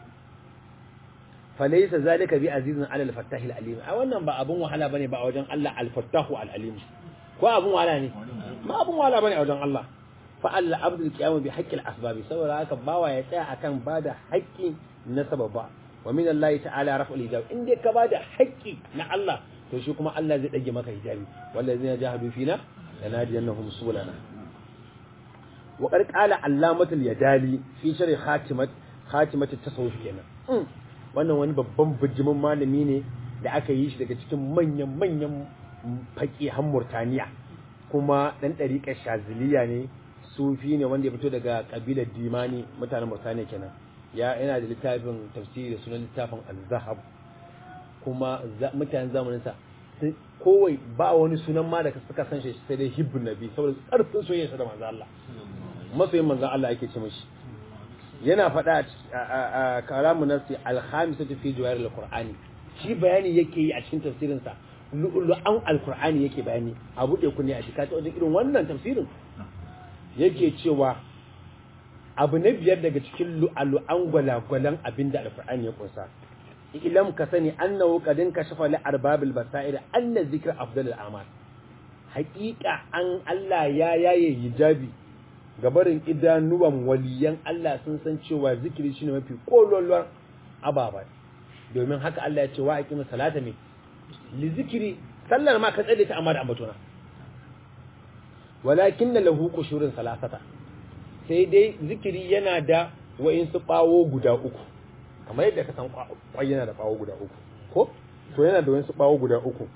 falaysa zalika bi azizin ala al fattah al alim a wannan ba abun wahala bane ba a wajen Allah al fattah al alim ko abun wahala ne ba abun wahala bane a wajen Allah fa Allah abd al qiyam bi haqqi al asbab saboda haka bawa ya tsaya akan bada haƙƙi na sababa wa min Allah ta'ala raf'ul hijab in dai ka bada haƙƙi na Allah to shi kuma Allah zai dage maka hijabi wallazina jahadu fina lanadiyannahum sulana wa qad qala allamatul yadali fi sharh khatimat khatimat at-tasawuf kenan wannan wani babban bijimin malami ne da aka yi shi daga cikin manyan manyan faqihan Murtaniya kuma dan dariƙar Shaziliya ne sufi ne wanda ya fito daga kabilar Dimani mutanen Murtaniya kenan ya yana da littafin tafsiri da sunan littafin Az-Zahab kuma mutanen zamaninsa kowai ba wani sunan ma da suka san shi sai dai hibbun nabi saboda tsarfin soyayya da manzo Allah masoyin manzo Allah yake ce mishi yana faɗa a kalamu nafsi al-khamisatu fi jawahir al-qur'ani shi bayani yake yi a cikin tafsirin sa lu'lu'an al-qur'ani yake bayani a buɗe ku ne a cikin wajen irin wannan tafsirin yake cewa abu na biyar daga cikin lu'lu'an gwalagwalan abinda al-qur'ani ya kunsa ilam ka sani annahu qadin kashafa li arbabil basair anna zikra afdalul a'mal haqiqa an Allah ya yaye hijabi gabarin idanuwan waliyan Allah sun san cewa zikiri shine mafi kololuwar ababa domin haka Allah ya ce wa aqimi salata me li zikiri sallar ma ka tsade ta amma da ambatona walakin lahu qushurun salasata sai dai zikiri yana da wa'insu bawo guda uku kamar yadda ka san kwai yana da bawo guda uku ko to yana da wa'insu bawo guda uku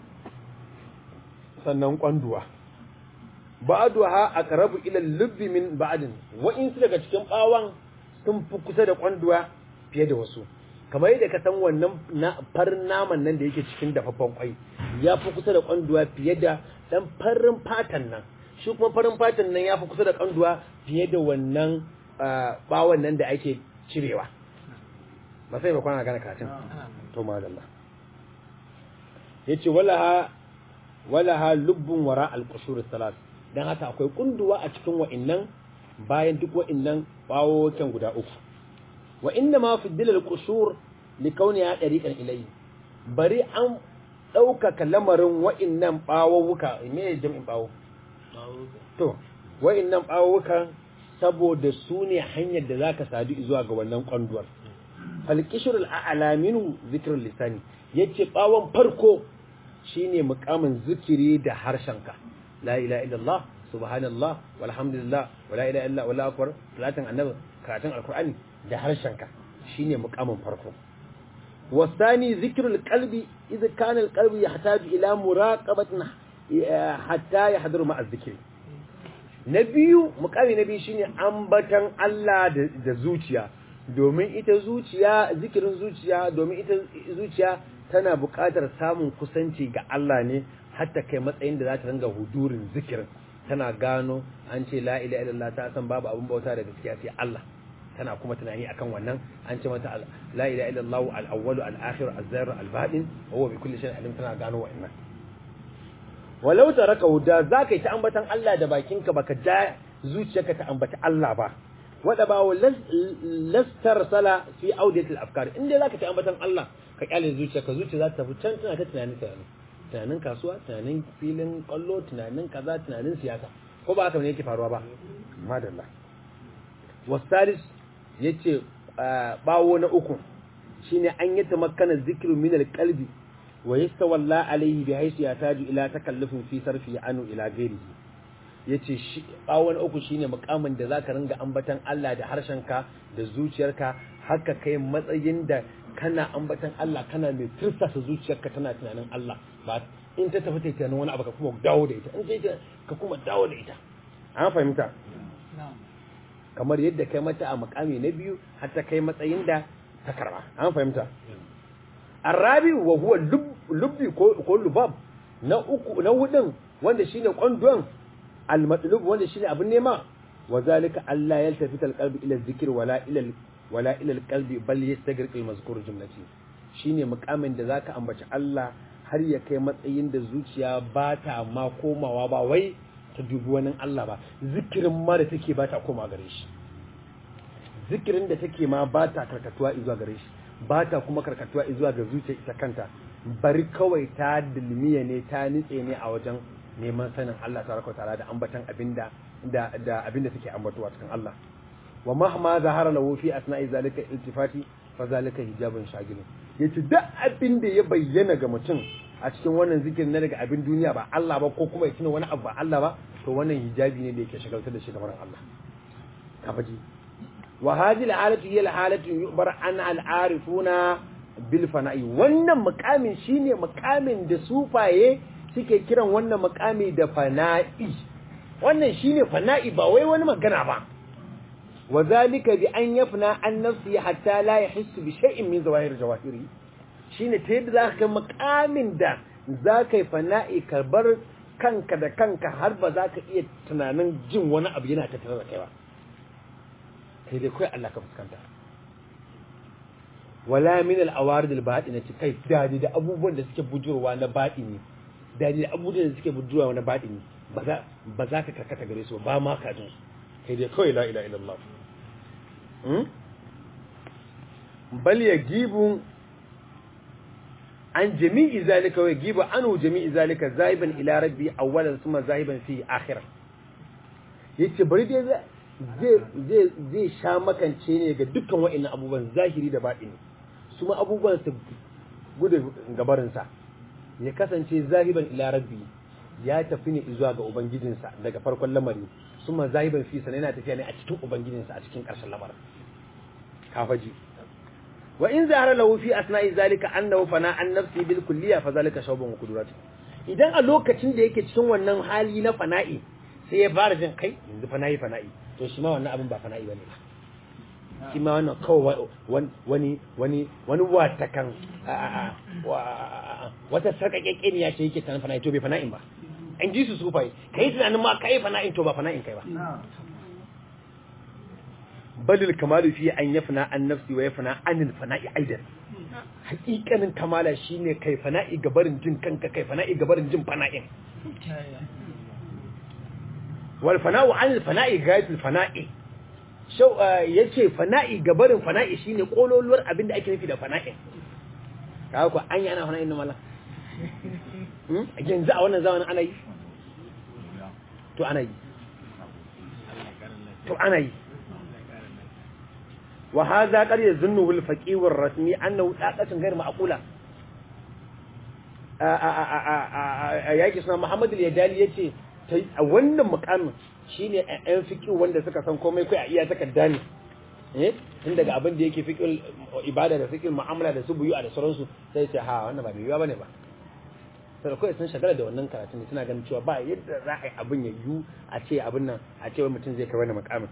sannan kwanduwa ba'duha aqrabu ila lubbi min ba'din wa'insu daga cikin bawan sun fi kusa da kwanduwa fiye da wasu kamar yadda ka san wannan farin naman nan da yake cikin dafaffen kwai ya fi kusa da kwanduwa fiye da dan farin fatan nan shi kuma farin fatan nan ya fi kusa da kwanduwa fiye da wannan bawon nan da ake cirewa ba sai ba kwana gane katin to madalla yace walaha walaha lubbun wara al-qushur salat dan haka akwai kunduwa a cikin wa'annan bayan duk wa'annan bawokan guda uku wa inna ma fi dilal qushur li kauniha dariqan ilayhi bari an ɗaukaka lamarin wa'innan ɓawowuka me jam'in ɓawo to wa'innan ɓawowukan saboda su ne hanyar da zaka sadu zuwa ga wannan kwanduwar falqishrul a'la minhu zikrul lisani yace ɓawon farko shine mukamin zikiri da harshenka la ilaha illallah subhanallah walhamdulillah wala ilaha illa wallahu akbar salatin annabi karatun alqur'ani da harshenka shine mukamin farko wasani zikrul qalbi idza kana alqalbu yahtaju ila muraqabatin hatta yahduru ma'a zikri na biyu mukami na biyu shine ambatan Allah da zuciya domin ita zuciya zikirin zuciya domin ita zuciya tana buƙatar samun kusanci ga Allah ne hatta kai matsayin da za ta ringa hudurin zikirin tana gano an ce la ilaha illallah ta san babu abun bauta da gaskiya sai Allah tana kuma tunani akan wannan an ce mata la ilaha illallah al-awwal al-akhir az-zahir al-batin wa huwa bi kulli shay'in alim tana gano wannan walau taraka da zaka yi ta ambatan Allah da bakinka baka ja zuciyarka ta ambata Allah ba wada ba lastar sala fi audiyatil afkar inda zaka ta ambatan Allah ka kyale zuciyarka zuciya za ta tafi can tana ta tunani tunani tunanin kasuwa tunanin filin kwallo tunanin kaza tunanin siyasa ko ba haka ne yake faruwa ba madalla wasalis yace bawo na uku shine an yi tamakkana zikru min alqalbi wa yastawalla alayhi bi haythu yataju ila takallufin fi sarfi anu ila ghairihi yace shi bawo na uku shine mukamin da zaka ringa ambatan Allah da harshenka da zuciyarka haka kai matsayin da kana ambatan Allah kana mai tirsasa zuciyarka tana tunanin Allah ba in ta tafi ta tunanin wani abu ka kuma dawo da ita in ta ka kuma dawo da ita an fahimta kamar yadda kai mata a makami na biyu har ta kai matsayin da ta karba an fahimta arabi wa huwa lubbi ko lubab na uku na hudun wanda shine kwandon al-matlub wanda shine abin nema wa zalika Allah yaltafita al-qalbi ila dhikr wala ila wala ila al-qalbi bal yastagriq al-mazkur jumlati shine mukamin da zaka ambaci Allah har ya kai matsayin da zuciya ba ta ma komawa ba wai ta dubi wani Allah ba zikirin ma da take ba ta koma gare shi zikirin da take ma ba ta karkatuwa zuwa gare shi ba ta kuma karkatuwa zuwa ga zuciya ita kanta bari kawai ta dilmiya ne ta nitse ne a wajen neman sanin Allah tabaraka ta'ala da ambatan abinda da da abinda take ambatuwa cikin Allah wa mahma zahara lahu fi asna'i zalika iltifati fa zalika hijabun shagilun yace duk abinda ya bayyana ga mutum a cikin wannan zikirin na daga abin duniya ba Allah ba ko kuma ya tuna wani abu ba Allah ba to wannan hijabi ne da yake shagaltar da shi gaban Allah ka faji wa hadhihi al-halatu hiya al-halatu yubar an al-arifuna bil fana'i wannan mukamin shine mukamin da sufaye suke kiran wannan mukami da fana'i wannan shine fana'i ba wai wani magana ba wa zalika bi an yafna an nafsi hatta la yahissu bi shay'in min zawahir jawahiri shine ta yadda zaka kai mukamin da zaka yi fana'i ka bar kanka da kanka har ba za ka iya tunanin jin wani abu yana tattare da kai ba kai dai kai Allah ka fuskanta wala min al-awarid al-batinati kai dadi da abubuwan da suke bujurwa na batini dadi da abubuwan da suke bujurwa na batini ba za ba za ka karkata gare su ba ma ka jin kai dai kawai la ilaha illallah hmm bal yagibu an jami'i zalika wa yagibu anu jami'i zalika zaiban ila rabbi awwalan thumma zaiban fi akhirah yace bari dai zai zai zai sha makance ne ga dukkan wa'annan abubuwan zahiri da batini su ma abubuwan su gudu gabarinsa ya kasance zahiban ila rabbi ya tafi ne zuwa ga ubangijinsa daga farkon lamari su ma zahiban fi sana yana tafiya ne a cikin ubangijinsa a cikin ƙarshen lamarin kafaji wa in zahara lahu fi asna'i zalika annahu fana an nafsi bil kulliya fa zalika shawbun qudurati idan a lokacin da yake cikin wannan hali na fana'i sai ya fara jin kai yanzu fana'i fana'i to shi ma wannan abin ba fana'i bane ba shi ma wannan kawai wani wani wani watakan wata sarƙaƙƙe ne ya ce yake tunanin fana'i to bai fana'in ba an ji su su fai kai tunanin ma kai fana'in to ba fana'in kai ba balil kamalu fi an yafna an nafsi wa yafna anil fana'i aidan hakikanin kamala shine kai fana'i gabarin jin kanka kai fana'i gabarin jin fana'in wal fana'u anil fana'i ghayatul fana'i shau yace fana'i gabarin fana'i shine kololuwar abinda ake nufi da fana'in kaga ko an yana fana'in nan mallan yanzu a wannan zamanin ana yi to ana yi to ana yi wa hadha qad yazunnu al faqih ar rasmi annahu daqatun ghayr ma'qula a yaki suna Muhammad al-Yadali yace a wannan mukamin shine ɗan fiqh wanda suka san komai kai a iya takarda ne eh tun daga abin da yake fiqh ibada da fiqh mu'amala da su buyu da sauransu sai ce ha wannan ba mai yiwa bane ba sai kawai sun shagala da wannan karatu ne suna ganin cewa ba yadda za a yi abin ya yiwu a ce abin nan a ce wai mutum zai kai wani mukamin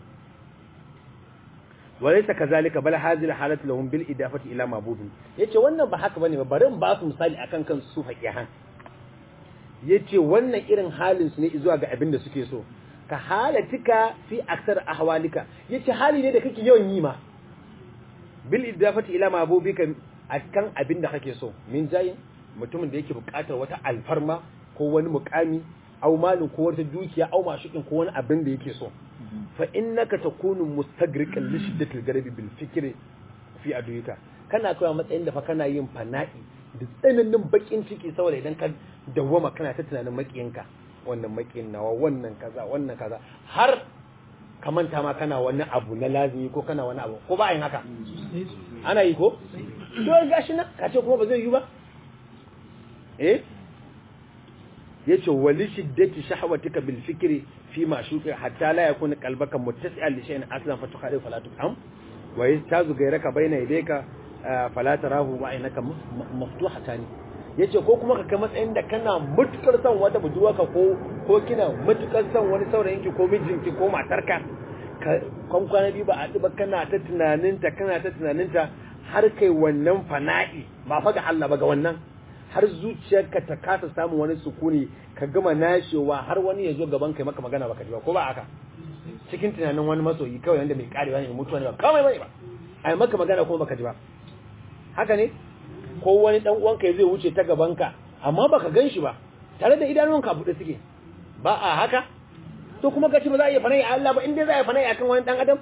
walaysa kazalika bal hadhihi halatu lahum bil idafati ila mabudin yace wannan ba haka bane ba bari in ba su misali akan kan su faqihan yace wannan irin halin su ne zuwa ga abin da suke so ka halatika fi aksar ahwalika yace hali ne da kake yawan yi ma bil idafati ila mabubika akan abin da kake so min jayin mutumin da yake buƙatar wata alfarma ko wani mukami au malin ko wata dukiya au mashukin ko wani abin da yake so fa innaka takunu mustagriqan li shiddatil garabi bil fikri fi aduyika kana kawai matsayin da fa kana yin fana'i da tsananin bakin ciki saboda idan ka dawwama kana ta tunanin makiyinka wannan makiyin nawa wannan kaza wannan kaza har ka manta ma kana wani abu na lazimi ko kana wani abu ko ba yin haka ana yi ko to gashi na ka ce kuma ba zai yi ba eh yace wali shiddati shahwatika bil fikri fi ma shuka hatta la yakuna qalbaka muttasi'an li shay'in aslan fa tukhalifu fala tufham wa yastazu gairaka bayna yadayka fala tarahu wa aynaka maftuhatan yace ko kuma ka kai matsayin da kana mutukar son wata budurwarka ko ko kina mutukar son wani saurayinki ko mijinki ko matarka ka kan kwana biyu ba a ba kana ta tunaninta kana ta tunaninta har kai wannan fana'i ba fa ga Allah ba ga wannan har zuciyarka ta kasa samun wani sukuni ka gama nashewa har wani ya zo gaban kai maka magana baka ji ba ko ba haka cikin tunanin wani masoyi kawai wanda mai karewa ne mutuwa ne ba kawai bane ba ai maka magana kuma baka ji ba haka ne ko wani dan uwanka zai wuce ta gaban ka amma baka gan shi ba tare da idanunka buɗe suke ba a haka to kuma kace ba za a iya fana'i Allah ba in dai za a yi fana'i akan wani dan adam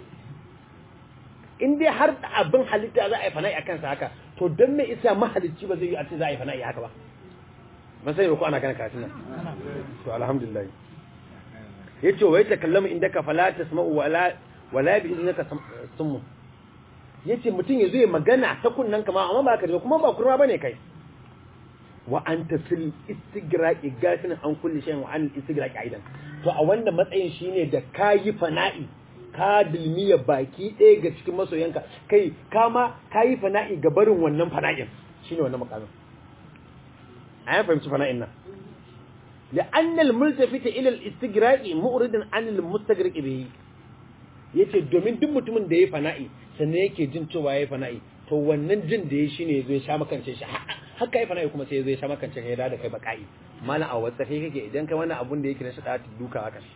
in dai har abin halitta za a yi fana'i akan sa haka to don me isa mahalicci ba zai yi a ce za a yi fana'i haka ba ban sai ko ana kana karatun nan to alhamdulillah yace wai ta kallama indaka fala tasma'u wala wala bi innaka summu yace mutum yazo ya magana ta kunnan kama amma ba ka da kuma ba kurma bane kai wa anta fil istigraqi gafin an kulli shay'in wa an istigraqi aidan to a wannan matsayin shine da kayi fana'i ka dilmiya baki ɗaya ga cikin masoyanka kai kama ka yi fana'i ga barin wannan fana'in shi ne wannan makamin a yan fahimci fana'in nan da annal multafita ilal istigraqi mu'ridin anil mustagraqi bihi yace domin duk mutumin da ya fana'i sannan yake jin cewa ya fana'i to wannan jin da ya shine yazo ya sha makance shi haka ya fana'i kuma sai yazo ya sha makance kai da kai baka'i mala a wasa kai kake idan kai wani abun da yake na shada duka haka shi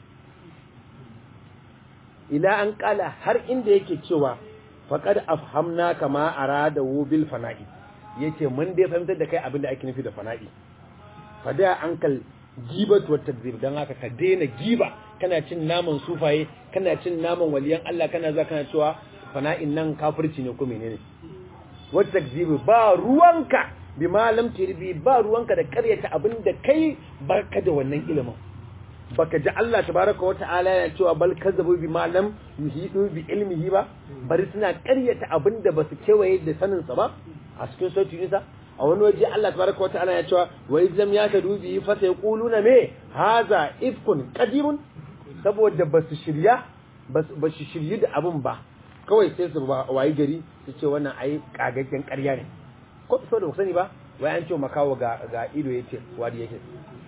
ila an kala har inda yake cewa faqad afhamna kama arada bil fana'i yace mun dai fahimtar da kai abin da ake nufi da fana'i fada ankal gibat wa takzib dan haka ka daina giba kana cin naman sufaye kana cin naman waliyan Allah kana za kana cewa fana'in nan kafirci ne ko menene wa takzib ba ruwanka bi malam tirbi ba ruwanka da karyata abin da kai barka da wannan ilimin baka ji Allah tabaraka wa ta'ala yana cewa bal kazzabu bi ma lam yuhidu bi ilmihi ba bari suna ƙaryata abinda basu kewaye da sanin sa ba a cikin sautin nisa a wani waje Allah tabaraka wa ta'ala yana cewa wa idzam ya ka dubi fa sai quluna me haza ifkun qadimun saboda basu shirya basu shiryi da abin ba kawai sai su wayi gari su ce wannan ai kagaggen ƙarya ne ko saboda ku sani ba wai an ce makawo ga ga ido yace wadi yake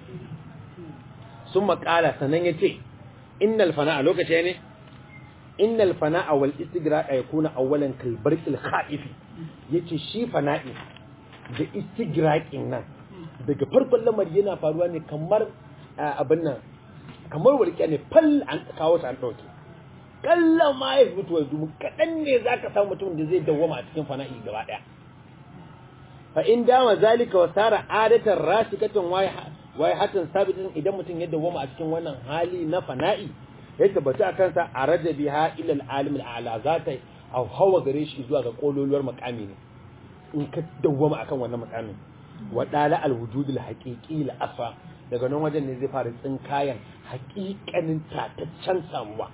sun makala sannan ya ce innal fana'a lokaci ne innal fana'a wal istigraqa yakuna awwalan kal barqil khaifi yace shi fana'i da istigraqin nan daga farkon lamari yana faruwa ne kamar abin nan kamar walƙiya ne fal an kawo ta an dauke kallon ma ya mutu wa dumu kadan ne zaka samu mutum da zai dawwama a cikin fana'i gaba daya fa in dama zalika wa sara adatan rasikatan wai wai hatan sabitin idan mutum ya dawoma a cikin wannan hali na fana'i ya tabbata a kansa a raja biha ila al-alim al-a'la za ta hawa gare shi zuwa ga kololuwar makami ne in ka dawoma akan wannan makamin wa dala alwujud alhaqiqi al-asfa daga nan wajen ne zai fara tsinkayan haƙiƙanin tataccen samuwa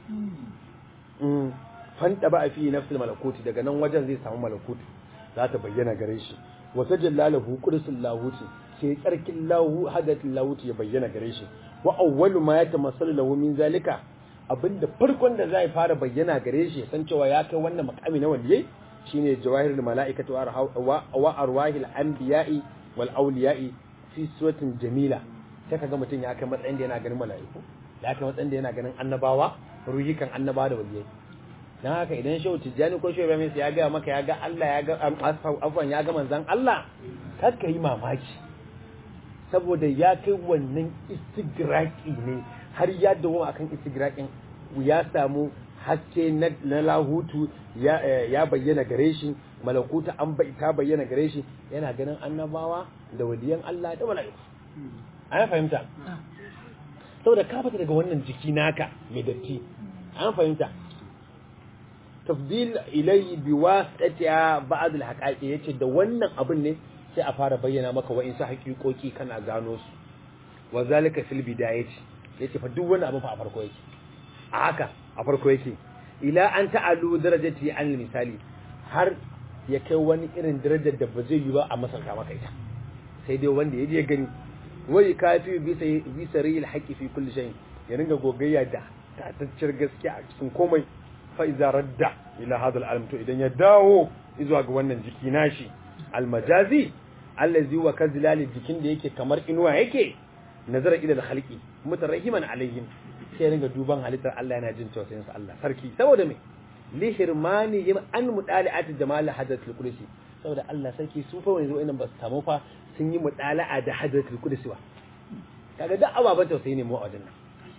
fanta ba a fi nafsul malakuti daga nan wajen zai samu malakuti za ta bayyana gare shi wata jallalahu qudsul lahuti sai tsarkin lahu hadatul lahuti ya bayyana gare shi wa awwalu ma yatamassalu lahu min zalika abinda farkon da zai fara bayyana gare shi san cewa ya kai wannan makami na waliyai shine jawahirul malaikatu wa arwahil anbiya'i wal awliya'i fi suratin jamila sai kaga mutum ya kai matsayin da yana ganin mala'iku ya kai matsayin da yana ganin annabawa ruhikan annabawa da waliyai dan haka idan shehu tijjani ko shehu ibrahim ya ga maka ya ga Allah ya ga afwan ya ga manzon Allah kar ka yi mamaki saboda ya kai wannan istigraki ne har ya dawo akan istigrakin ya samu haske na lahutu ya bayyana gare shi malakuta an bai ta bayyana gare shi yana ganin annabawa da waliyan Allah da mala'iku an fahimta saboda ka fita daga wannan jiki naka mai datti an fahimta tafdil ilayhi biwasatiha ba'd al-haqaiqi yace da wannan abin ne sai a fara bayyana maka wa'insu haƙiƙoƙi kana gano su wa zalika fil bidayati yace fa duk wani abu fa a farko yake a haka a farko yake ila an ta'alu darajati an misali har ya kai wani irin darajar da ba zai yi ba a masalta maka ita sai dai wanda ya je gani wai kafi bisa bisa ril haqqi fi kulli shay ya ringa gogayya da tatacciyar gaskiya a cikin komai fa iza radda ila hadha al to idan ya dawo zuwa ga wannan jiki nashi al-majazi allazi wa kazilali jikin da yake kamar inuwa yake nazara ila al-khalqi mutarrahiman alaihim sai ringa duban halittar Allah yana jin tausayin sa Allah sarki saboda me li hirmani yim an mudali'at jamal hadratul qudsi saboda Allah sarki su fa wani zo ba su samu fa sun yi mudala'a da hadratul qudsi ba kaga duk ababan tausayi ne mu a wajen nan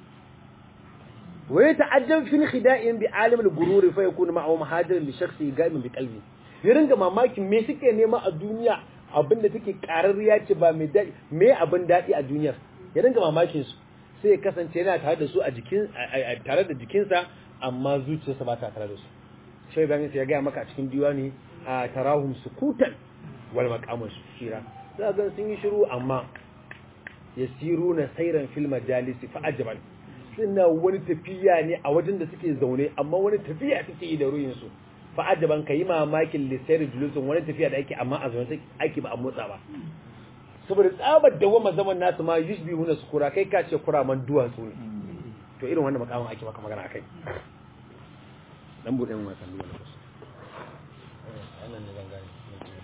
wa yata'ajjab fi khida'in bi alim al-gurur fa yakunu ma'ahu muhajir li shakhsi ga'imin bi qalbi ya ringa mamakin me suke nema a duniya abinda take kararriya ce ba mai daɗi me abin daɗi a duniyar ya ringa mamakin su sai ya kasance yana tare da su a jikin tare da jikinsa amma zuciyarsa ba ta tare da su shai bayan sai ya gaya maka a cikin diwani a tarahum sukutan wal maqamu shira za ga sun yi shiru amma yasiruna sayran fil majalisi fa ajaban suna wani tafiya ne a wajen da suke zaune amma wani tafiya suke yi da ruhin su fa ajaban kai mamakin lisayri julusun wani tafiya da ake amma a zaune ake ba a motsa ba saboda tsabar da wama zaman nasu ma yushbi huna su kura kai ka ce kura man duwatsu ne to irin wannan makamin ake maka magana akai dan bude mun wasan duwa lokaci wannan ne zan gani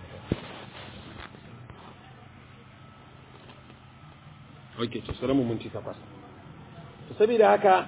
Okay, to sai mu minti takwas. To saboda haka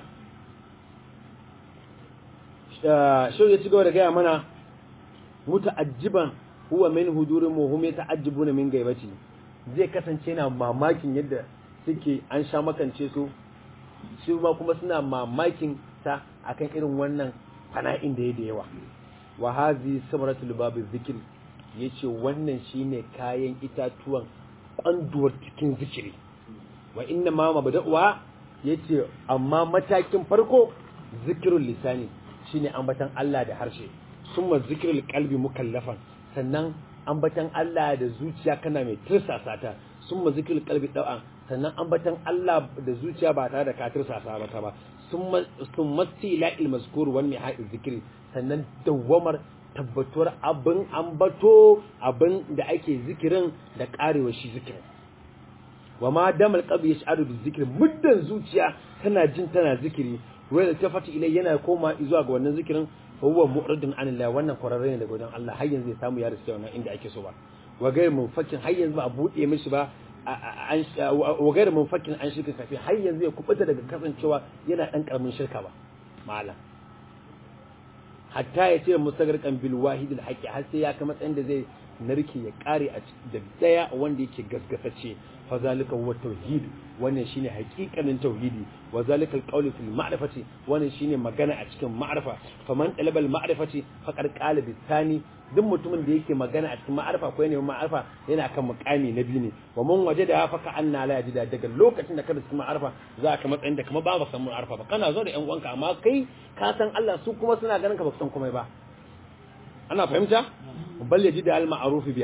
shau ya ci gaba da gaya mana muta'ajjiban huwa min hudurin muhum yata'ajjibuna min gaibati zai kasance na mamakin yadda suke an sha makance su su ma kuma suna mamakin ta akan irin wannan fana'in da ya da yawa wa hazi samaratul babu zikir yace wannan shine kayan itatuwan kwanduwar cikin zikiri wa inna ma mabda'uwa yace amma matakin farko zikirul lisani shine ambatan Allah da harshe summa zikirul qalbi mukallafan sannan ambatan Allah da zuciya kana mai tirsasa ta summa zikirul qalbi da'an sannan ambatan Allah da zuciya ba tare da ka tirsasa mata ba summa summa tila'il mazkur wal mihai zikri sannan dawamar tabbatuwar abin ambato abin da ake zikirin da karewa shi zikirin wa ma damal qalbi yash'aru bi zikri muddan zuciya tana jin tana zikiri wai da tafati ilai yana koma zuwa ga wannan zikirin fa huwa mu'ridun anillah wannan kwararre ne daga wajen Allah har yanzu ya samu ya riske wannan inda ake so ba wa gairu munfakin har yanzu ba a bude mishi ba wa gairu munfakin an shirka kafi har yanzu ya kubuta daga kasancewa yana dan karamin shirka ba malam hatta ya ce musagarkan bil wahidil haqi har sai ya kai matsayin da zai narke ya kare a da daya wanda yake gaskasace fa zalika huwa tauhid wannan shine haƙiƙanin tauhidi wa zalika alqawlu fil ma'rifati wannan shine magana a cikin ma'rifa faman talaba al ma'rifati faqad qala bisani duk mutumin da yake magana a cikin ma'rifa ko yana ma'rifa yana kan muqami na biyu ne wa man wajada fa ka anna la yajida daga lokacin da ka cikin ma'rifa za ka matsayin da kuma ba ba san ma'rifa ba kana zo da yan uwanka amma kai ka san Allah su kuma suna ganin ka ba san komai ba ana fahimta bal yajida al ma'ruf biha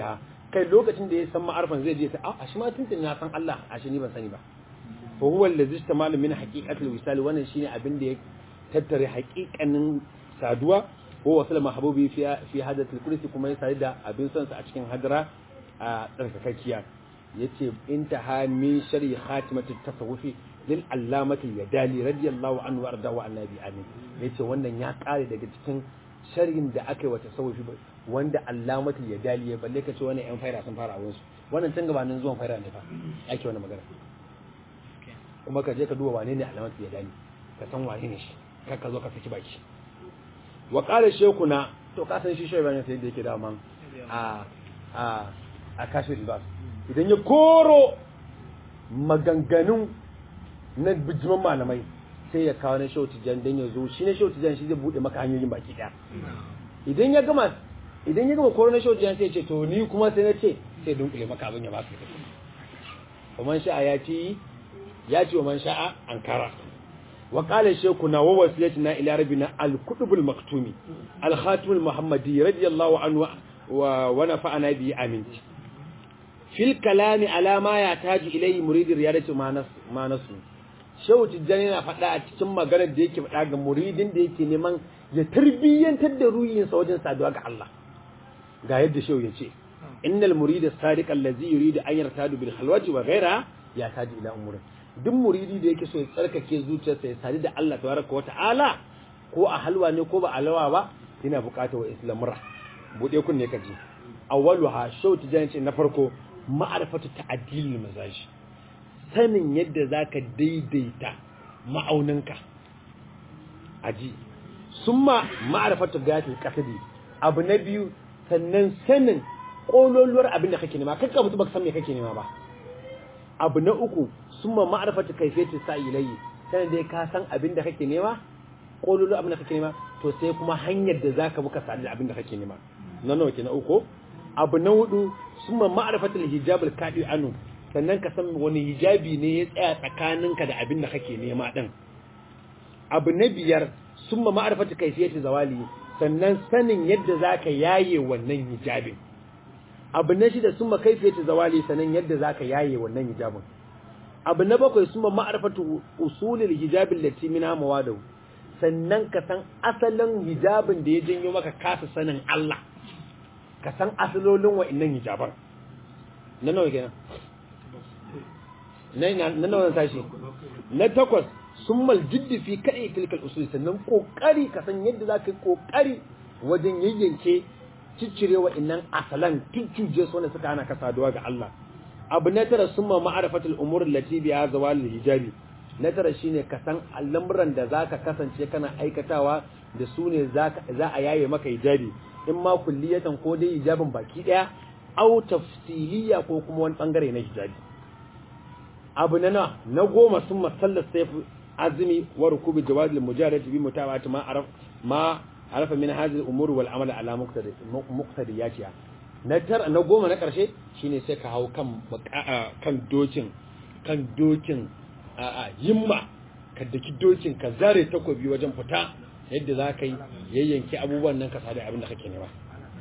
kai lokacin da ya san ma'arfan zai je ta a shi ma tuntun na san Allah a shi ni ban sani ba fa huwa allazi istamalu min haqiqatil wisal wannan shine abin da ya tattare haƙiƙanin saduwa ko wasal mahbubi fi fi hadatul kursi kuma ya sadu da abin son sa a cikin hadara a tsarkakakkiya yace intaha min shari khatimatit tasawufi lil allamati yadali radiyallahu anhu warda wa annabi amin yace wannan ya kare daga cikin sharhin da aka yi wa tasawufi wanda allamatul yadali ya balle kace wannan yan faira sun fara awon su wannan tun gabanin zuwan faira ne fa ake wannan magana kuma ka je ka duba wane ne allamatul yadali ka san wane ne shi kar ka zo ka saki baki wa qala shaykhuna to ka san shi shehu bane sai da yake da man a a a kashi libas idan ya koro maganganun na bijiman malamai sai ya kawo na shehu tijan dan ya zo shi na shehu tijan shi zai bude maka hanyoyin baki daya idan ya gama idan ya gama koro na shehu tijan sai ya ce to ni kuma sai na ce sai dunkule maka abin ya baka wa man sha'a ya ci ya ci wa man sha'a ankara wa qala shaykhuna wa wasiyatina ila rabbina al-kutubul maktumi al-khatimul muhammadi radiyallahu anhu wa wa nafa'ana bi amin fil kalami ala ma yataju ilayhi muridir riyadati ma nasu shehu tijjani na faɗa a cikin maganar da yake faɗa ga muridin da yake neman ya tarbiyyantar da ruhinsa wajen saduwa ga Allah ga yadda shehu ya ce innal murida sadiq allazi yuridu an yartadu bil khalwati wa ghayra ya taji ila umurin duk muridi da yake so ya tsarkake zuciyarsa ya sadu da Allah tabaraka wa ta'ala ko a halwa ne ko ba a lawa ba yana buƙatar wa islamura bude kunne ka ji awwaluha shehu tijjani ce na farko ma'arifatu ta'dilul mazaji sanin yadda za ka daidaita ma'auninka aji sun ma ma'arfata gatin kasadi abu na biyu sannan sanin ƙololuwar abin da kake nema kakka mutu baka san me kake nema ba abu na uku sun ma ma'arfata kaifiyar sa ilayi sanin dai ka san abin da kake nema ƙololuwar abin da kake nema to sai kuma hanyar da za ka buka sadu da abin da kake nema na nawa ke na uku abu na hudu sun ma ma'arfata hijabul kaɗi anu sannan ka san wani hijabi ne ya tsaya tsakaninka da abin da kake nema din abu na biyar sun ma ma'arfata kaifiyati zawali sannan sanin yadda zaka yaye wannan hijabin abu na shida sun ma kaifiyati zawali sannan yadda zaka yaye wannan hijabin abu na bakwai sun ma ma'arfatu usulil hijabin lati mina mawadu sannan ka san asalin hijabin da ya janyo maka kasa sanin Allah ka san asalolin wa'annan hijaban na nawa kenan na nawa sashi na takwas sun maljiddi fi kaɗai tilkal usul sannan ƙoƙari ka san yadda za ka yi ƙoƙari wajen yayyanke ciccire wa innan asalan tuccuje su wanda suka hana ka saduwa ga Allah abu na tara sun ma ma'arifatul umur lati biya zawal hijabi na tara shine ka san al'amuran da zaka kasance kana aikatawa da su ne za a yaye maka hijabi in ma kulliyatan ko dai hijabin baki daya au tafsiliya ko kuma wani bangare na hijabi abu na na na goma sun masallar sai azumi wa rukubi jawadil mujarrad bi mutawati ma araf ma arafa min hadhihi al-umur wal amal ala muqtadi muqtadiyatiha na tar na goma na karshe shine sai ka hau kan kan dokin kan dokin a yimma ka daki dokin ka zare takobi wajen fita yadda za ka yi yayyanki abubuwan nan ka sadu abin da kake nema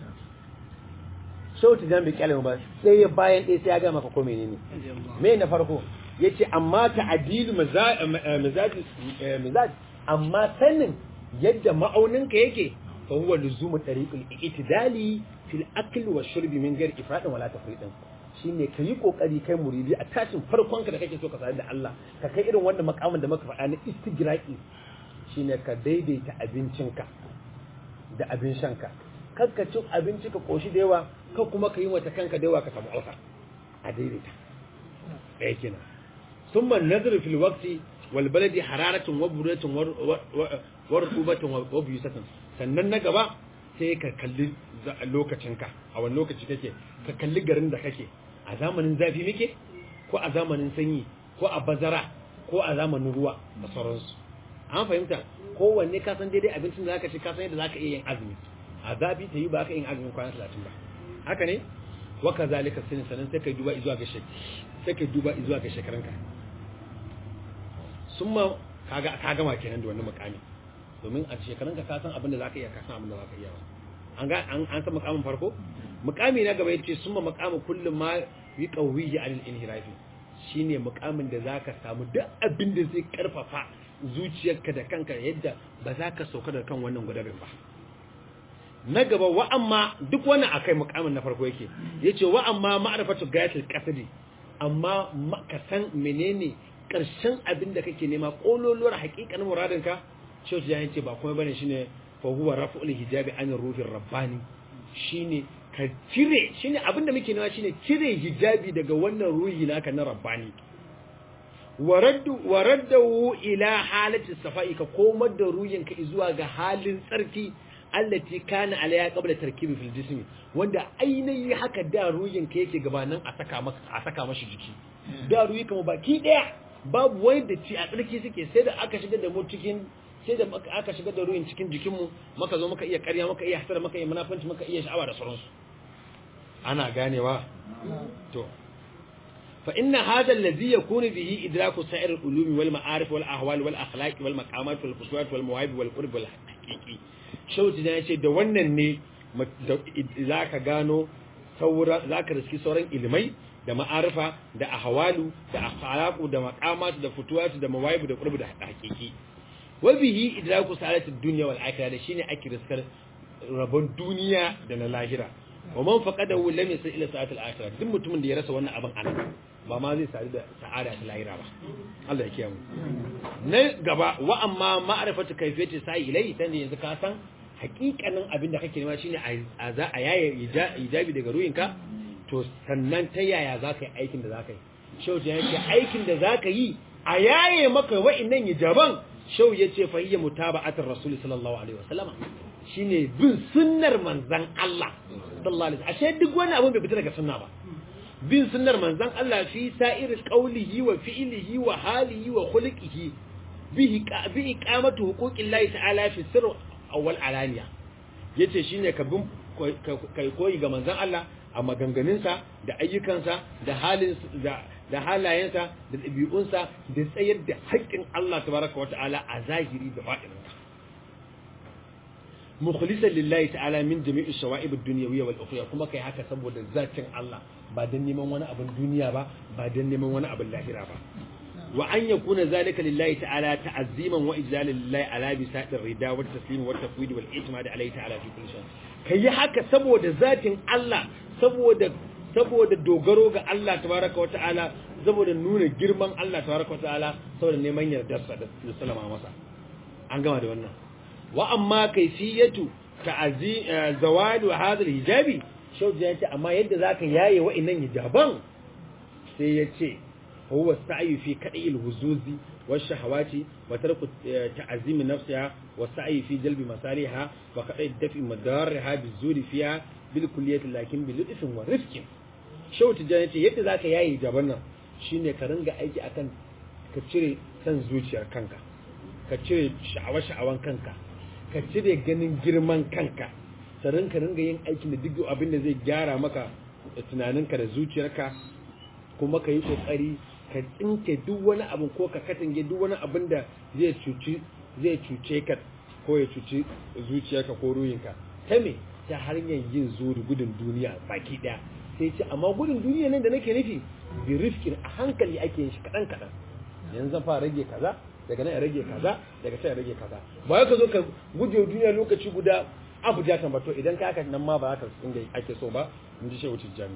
shauti jan bai kyale ba sai ya bayan ɗaya sai ya ga maka ko menene me na farko yace amma ta'dilu mizaj mizaj amma sanin yadda ma'auninka yake fa huwa luzumu tariqul i'tidali fil akl wa shurbi min ghairi ifradin wala tafridin shine ka yi kokari kai muridi a tashin farkon ka da kake so ka sadu da Allah ka kai irin wanda makamin da muka faɗa na istigraqi shine ka daidaita abincinka da abin shanka kar ka ci abinci ka koshi da yawa ka kuma ka yi wata kanka da yawa ka samu alfa a daidaita ɗaya kenan ثم النظر في الوقت والبلد حرارة وبرودة ورطوبة وبيوسة sannan na gaba sai ka kalli lokacinka a wani lokaci kake ka kalli garin da kake a zamanin zafi muke ko a zamanin sanyi ko a bazara ko a zamanin ruwa da sauransu an fahimta kowanne ka san daidai abincin da zaka ci ka san yadda zaka iya yin azumi a zafi ta yi ba ka yin azumin kwana talatin ba haka ne wa kazalika sinin sanan sai ka duba izuwa ga sai ka duba izuwa ga shekaranka sun ma ka gama kenan da wani mukami domin a shekarun ka san abin da za ka iya ka san abin da za ka iya ba an ga an an san mukamin farko mukami na gaba yace summa maqamu kullum ma yi qawiyyi anil inhirafi shine mukamin da zaka samu duk abin da zai karfafa zuciyarka da kanka yadda ba za ka sauka da kan wannan gudabin ba na gaba wa amma duk wannan akai mukamin na farko yake yace wa amma ma'rifatu gayatul qasdi amma ka san menene karshen abin da kake nema kololuwar hakikanin muradinka shehu ya yace ba kuma bane shine fa huwa raf'ul hijabi an ruhir rabbani shine ka cire shine abin da muke nema shine cire hijabi daga wannan ruhi naka na rabbani waraddu waraddu ila halati safai ka komar da ruhinka zuwa ga halin tsarki allati kana alaya qabla tarkibi fil jismi wanda ainihi haka da ruhin ka yake gabanin a saka maka a saka mashi jiki da ruhi kuma baki daya babu wani da ci a tsarki suke sai da aka shiga da mu cikin sai da aka shiga da ruhin cikin jikin mu maka zo maka iya ƙarya maka iya hasara maka iya munafanci maka iya sha'awa da sauransu ana ganewa to fa inna hadha alladhi yakunu bihi idraku sa'ir al-ulumi wal ma'arif wal ahwal wal akhlaq wal maqamat wal khusuwat wal mawahib wal qurb wal haqiqi shauti da yace da wannan ne zaka gano saura zaka riski sauran ilimai da ma'arifa da ahwalu da akhlaqu da maqamat da futuwat da mawahib da qurb da haqiqi wa bihi idraku sa'alat ad-dunya wal akhirah da shine ake riskar rabon duniya da na lahira wa man faqadahu lam yasil ila sa'at al-akhirah duk mutumin da ya rasa wannan abin anan ba ma zai sadu da sa'ada ta lahira ba Allah ya kiyaye na gaba wa amma ma'rifatu kayfiyati sa'i ilai dan yanzu ka san hakikanin abin da kake nema shine a za a yaye ijabi daga ruhinka to sannan ta yaya za ka yi aikin da za ka yi shau ya ce aikin da za ka yi a yaye maka wa'innan hijaban shau ya ce fahiyya mutaba'atar rasul sallallahu alaihi wasallama shine bin sunnar manzan Allah sallallahu alaihi ashe duk wani abin bai fita daga sunna ba bin sunnar manzan Allah fi sa'ir qawlihi wa fi'lihi wa halihi wa khuluqihi bihi bi iqamatu huquqillahi ta'ala fi sirr awwal alaniya yace shine ka bin kai koyi ga manzan Allah a maganganunsa da ayyukansa da halin da da halayensa da ɗabi'unsa da tsayar da haƙƙin Allah tabaraka wata'ala a zahiri da baɗininsa mukhlisan lillahi ta'ala min jami'i shawa'ib ad-dunyawiyya wal ukhra kuma kai haka saboda zatin Allah ba dan neman wani abin duniya ba ba dan neman wani abin lahira ba wa an yakuna zalika lillahi ta'ala ta'azziman wa ijlalan lillahi ala bisadir rida wa taslim wa tafwid wal i'timad alayhi ta'ala fi kulli shay kai haka saboda zatin Allah saboda saboda dogaro ga Allah tabaraka wata'ala saboda nuna girman Allah tabaraka wata'ala saboda neman yardarsa da sallama masa an gama da wannan wa amma kaifiyatu ta'azi zawadu hadha hijabi shauji yace amma yadda zaka yaye wa'annan hijaban sai yace huwa sa'yu fi kad'il huzuzi والشهوات وترك تعزيم نفسها والسعي في جلب مصالحها وقطع دفع مضارها بالزور فيها بالكلية لكن بلطف ورفق shau tijjani ce yadda za ka yayi jaban nan shine ka ringa aiki akan ka cire san zuciyar kanka ka cire sha'awa-sha'awan kanka ka cire ganin girman kanka sarin ka ringa yin aikin da duk abin da zai gyara maka tunaninka da zuciyarka kuma ka yi kokari ka tsinke duk wani abu ko ka katange duk wani abin da zai cuci zai cuce ka ko ya cuci zuciyarka ko ruhinka ta me ta hanyar yin zuri gudun duniya baki daya sai ce amma gudun duniya nan da nake nufi bi rifkin a hankali ake yin shi kaɗan kaɗan yanzu zan fara rage kaza daga nan ya rage kaza daga can ya rage kaza ba ya ka zo ka guje duniya lokaci guda abu ja tambato idan ka haka nan ma ba haka inda ake so ba in ji shehu tijjani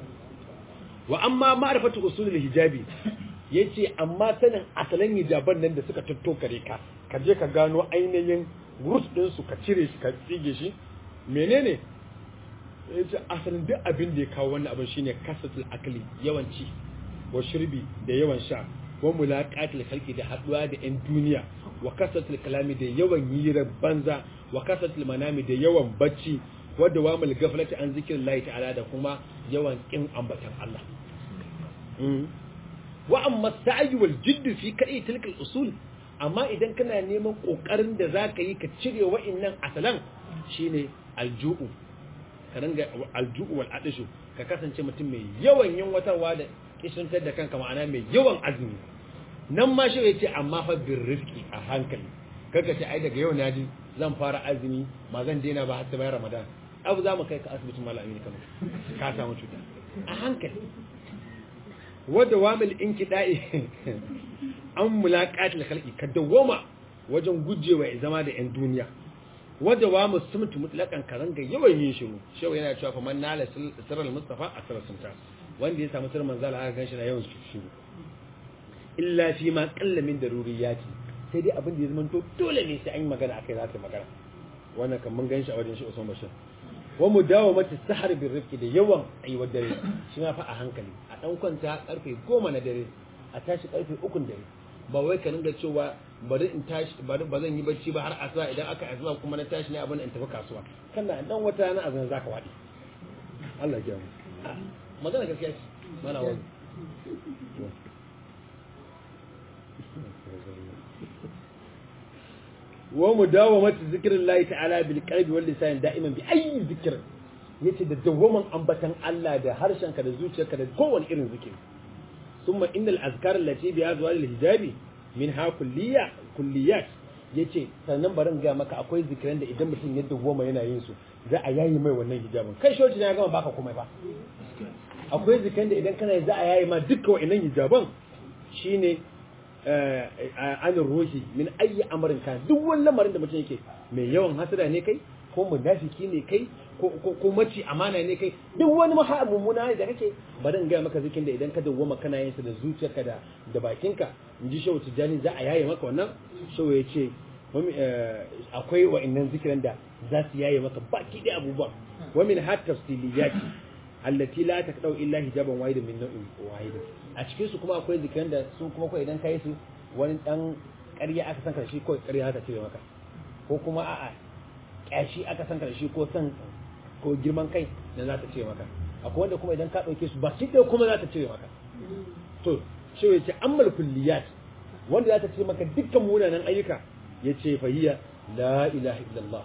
wa amma ma'rifatu usulul hijabi yace amma sanin asalin hijaban nan da suka tattokare ka ka je ka gano ainihin roots din su ka cire shi ka tsige shi menene yace asalin duk abin da ya kawo wannan abin shine kasatul akli yawanci wa shirbi da yawan sha wa mulaqatul khalqi da haduwa da yan duniya wa kasatul kalami da yawan yira banza wa kasatul manami da yawan bacci wa dawamul gaflati an zikrillahi ta'ala da kuma yawan kin ambatan Allah wa amma sa'i wal jidd fi kai tilkal usul amma idan kana neman kokarin da zaka yi ka cire wa'annan asalan shine alju'u ka ringa alju'u wal adishu ka kasance mutum mai yawan yin watarwa da kishintar da kanka ma'ana mai yawan azumi nan ma shi yace amma fa bir rizqi a hankali kaga ce ai daga yau na ji zan fara azumi ma zan daina ba har sai bayan ramadan abu za mu kai ka asibitin malami kano ka samu cuta a hankali wadda wamil in kiɗa'i an mulaƙatil halki ka dawoma wajen gujewa ya zama da 'yan duniya wadda wa musulmutu mutlakan karanga yawan yin shiru shewa yana cewa fa man nala sirral mustafa a sirrar sunta wanda ya samu sirrin manzala aka ganshi na yawan shiru illa fi ma qalla min daruriyati sai dai abin da ya zama to dole ne sai an yi magana akai za ta magana wannan kan mun ganshi a wajen shi Usman Bashir wa mudawamati sahar bir rifqi da yawan aiwar dare shi ma fa a hankali a dan kwanta karfe 10 na dare a tashi karfe 3 dare ba wai ka dinga cewa bari in tashi bari ba zan yi bacci ba har asuba idan aka asuba kuma na tashi ne abin in tafi kasuwa kana dan wata na azan zaka wadi Allah ya mu magana gaskiya ce mana wani wa mudawamati zikrillahi ta'ala bil qalbi wal lisan da'iman bi ayyi zikr yace da dawaman ambatan Allah da harshenka da zuciyarka da kowane irin zikiri thumma innal azkar allati bi azwal al hijabi min ha kulliya kulliyat yace sannan barin ga maka akwai zikiran da idan mutum ya dawoma yana yin su za a yayi mai wannan hijabin kai shoci na gama baka komai ba akwai zikiran da idan kana za a yayi ma dukkan wa'annan hijaban shine anin ruhi min ayi amarin kan duk wani lamarin da mutum yake mai yawan hasada ne kai ko munafiki ne kai ko maci amana ne kai duk wani maha mummuna ne da kake bari in gaya maka zikin da idan ka dawwama kana yin sa da zuciyarka da da bakinka in ji shehu tijjani za a yaye maka wannan shehu ya ce akwai wa'annan zikiran da za su yaye maka baki da abubuwan wa min hat tafsiliyati allati la taqdau illa hijaban wahidan min nau'in wahidin a cikin su kuma akwai zikiran da su kuma ko idan kai su wani dan ƙarya aka san karshe ko ƙarya ta cire maka ko kuma a'a ƙyashi aka san karshe ko san ko girman kai da za ta cire maka akwai wanda kuma idan ka ɗauke su ba shi ɗaya kuma za ta cire maka to shi ya ce ammal kulliyat wanda za ta cire maka dukkan munanan ayyuka ya ce fahiya la ilaha illallah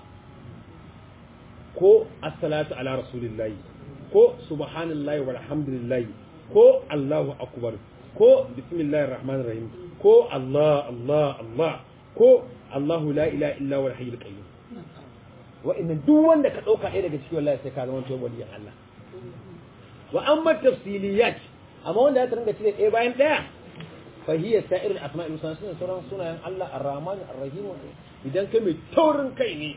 ko assalatu ala rasulillahi ko subhanallahi walhamdulillahi ko allahu akbar ko bismillahir rahmanir rahim ko allah allah allah ko allahu la ilaha illa huwal hayyul qayyum wa'annan duk wanda ka dauka ɗaya daga cikin wallahi sai ka zama to waliyan Allah wa amma tafsiliyat amma wanda ya ringa cire ɗaya bayan ɗaya fa hiya sa'irul asma'i wa sunan sauran sunayen Allah ar-rahman ar-rahim idan kai mai taurin kai ne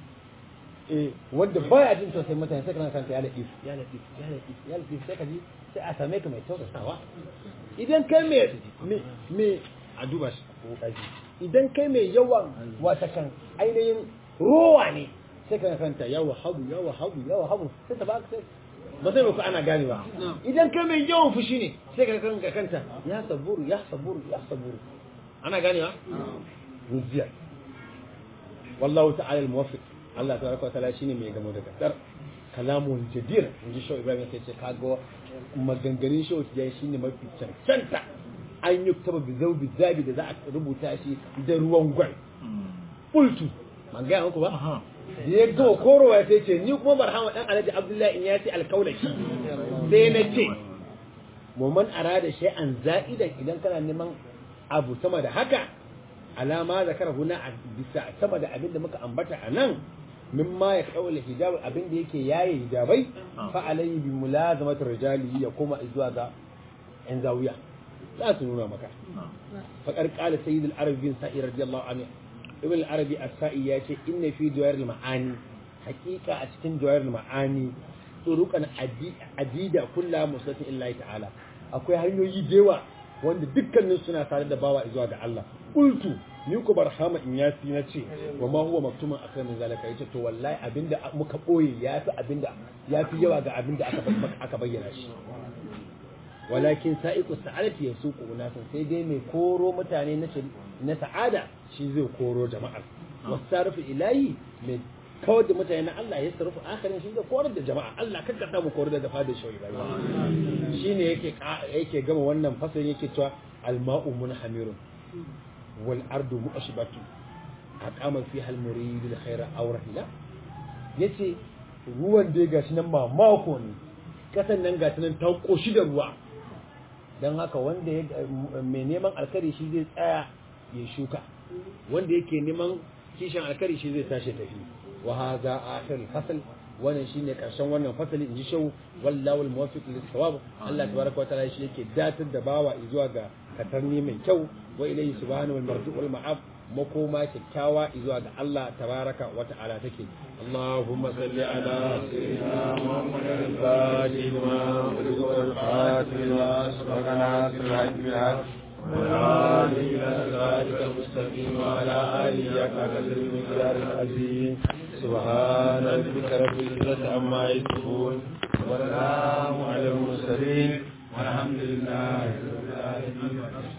eh wanda baya jin tausayin mutane sai kana kanta ya latif ya latif ya latif ya latif sai ka ji sai a same ka mai tausasawa idan kai mai me a duba shi idan kai mai yawan wata kan ainihin rowa ne sai ka kanta ya wahabu ya wahabu ya wahabu sai ta ba sai ba sai ku ana ganewa idan kai mai yawan fushi ne sai ka kanka kanta ya saburu ya saburu ya saburu ana ganewa ruziya wallahu ta'ala al-muwaffiq Allah tabaraka wa ta'ala shine mai gamo da kasar kalamun jadir inji shaw Ibrahim sai ce kaga maganganun shaw tijai shine mafi cancanta an yi taba bi zaubi zabi da za a rubuta shi da ruwan gwal bultu man gaya muku ba da ya gama korowa sai ce ni kuma barhama dan alhaji abdullahi in ya ce alkaulaki sai na ce muman arada shay'an za'idan idan kana neman abu sama da haka alama zakara huna a bisa sama da abin da muka ambata a nan mimma ya kawo hijab abin da yake yaye hijabai fa alayhi bi mulazamati rijali ya koma zuwa ga yan zawiya za su nuna maka fa qala sayyid al-arabi bin sa'id radiyallahu anhu ibn al-arabi as-sa'i ya ce inna fi jawahir al-ma'ani haqiqa a cikin jawahir al-ma'ani turuqan adida kullu musatin illahi ta'ala akwai hanyoyi dewa wanda dukkanin suna tare da bawa zuwa ga Allah qultu ni ko barhama in yasi na ce wa ma huwa maktuman akan min zalika yace to wallahi abinda muka boye yafi abinda yafi yawa ga abinda aka aka bayyana shi walakin sa'iqu sa'adati yasuqu unasan sai dai mai koro mutane na na sa'ada shi zai koro jama'ar wasarfu ilahi mai kawar da mutane na Allah ya sarrafa akarin shi zai korar da jama'a Allah kakka ta mu korar da dafa da shauri bai shine yake yake gama wannan fasalin yake cewa alma'u munhamirun wal ardu mu'ashbatu aqama fiha al-murid al-khayra aw rahila yace ruwan da gashi nan ba mako ne kasan nan gashi nan ta koshi da ruwa dan haka wanda ya mai neman alkari shi zai tsaya ya shuka wanda yake neman kishin alkari shi zai tashi tafi wa hadha akhir fasl wannan shine karshen wannan fasali inji shau wallahu almuwaffiq lis-sawab Allah tabaraka wa ta'ala shi yake datar da bawa zuwa ga katarni mai kyau wa ilayhi subhanahu wal marju wal ma'ab makoma kyakkyawa zuwa ga Allah tabaraka wa ta'ala take Allahumma salli ala sayyidina Muhammadin al-fatih lima ughliqa wal khatim lima sabaqa nasir al-haq والآل إلى صراطك المستقيم وعلى آله حق قدر المقدار العظيم سبحان ربك رب العزة عما يصفون والسلام على المرسلين والحمد لله رب العالمين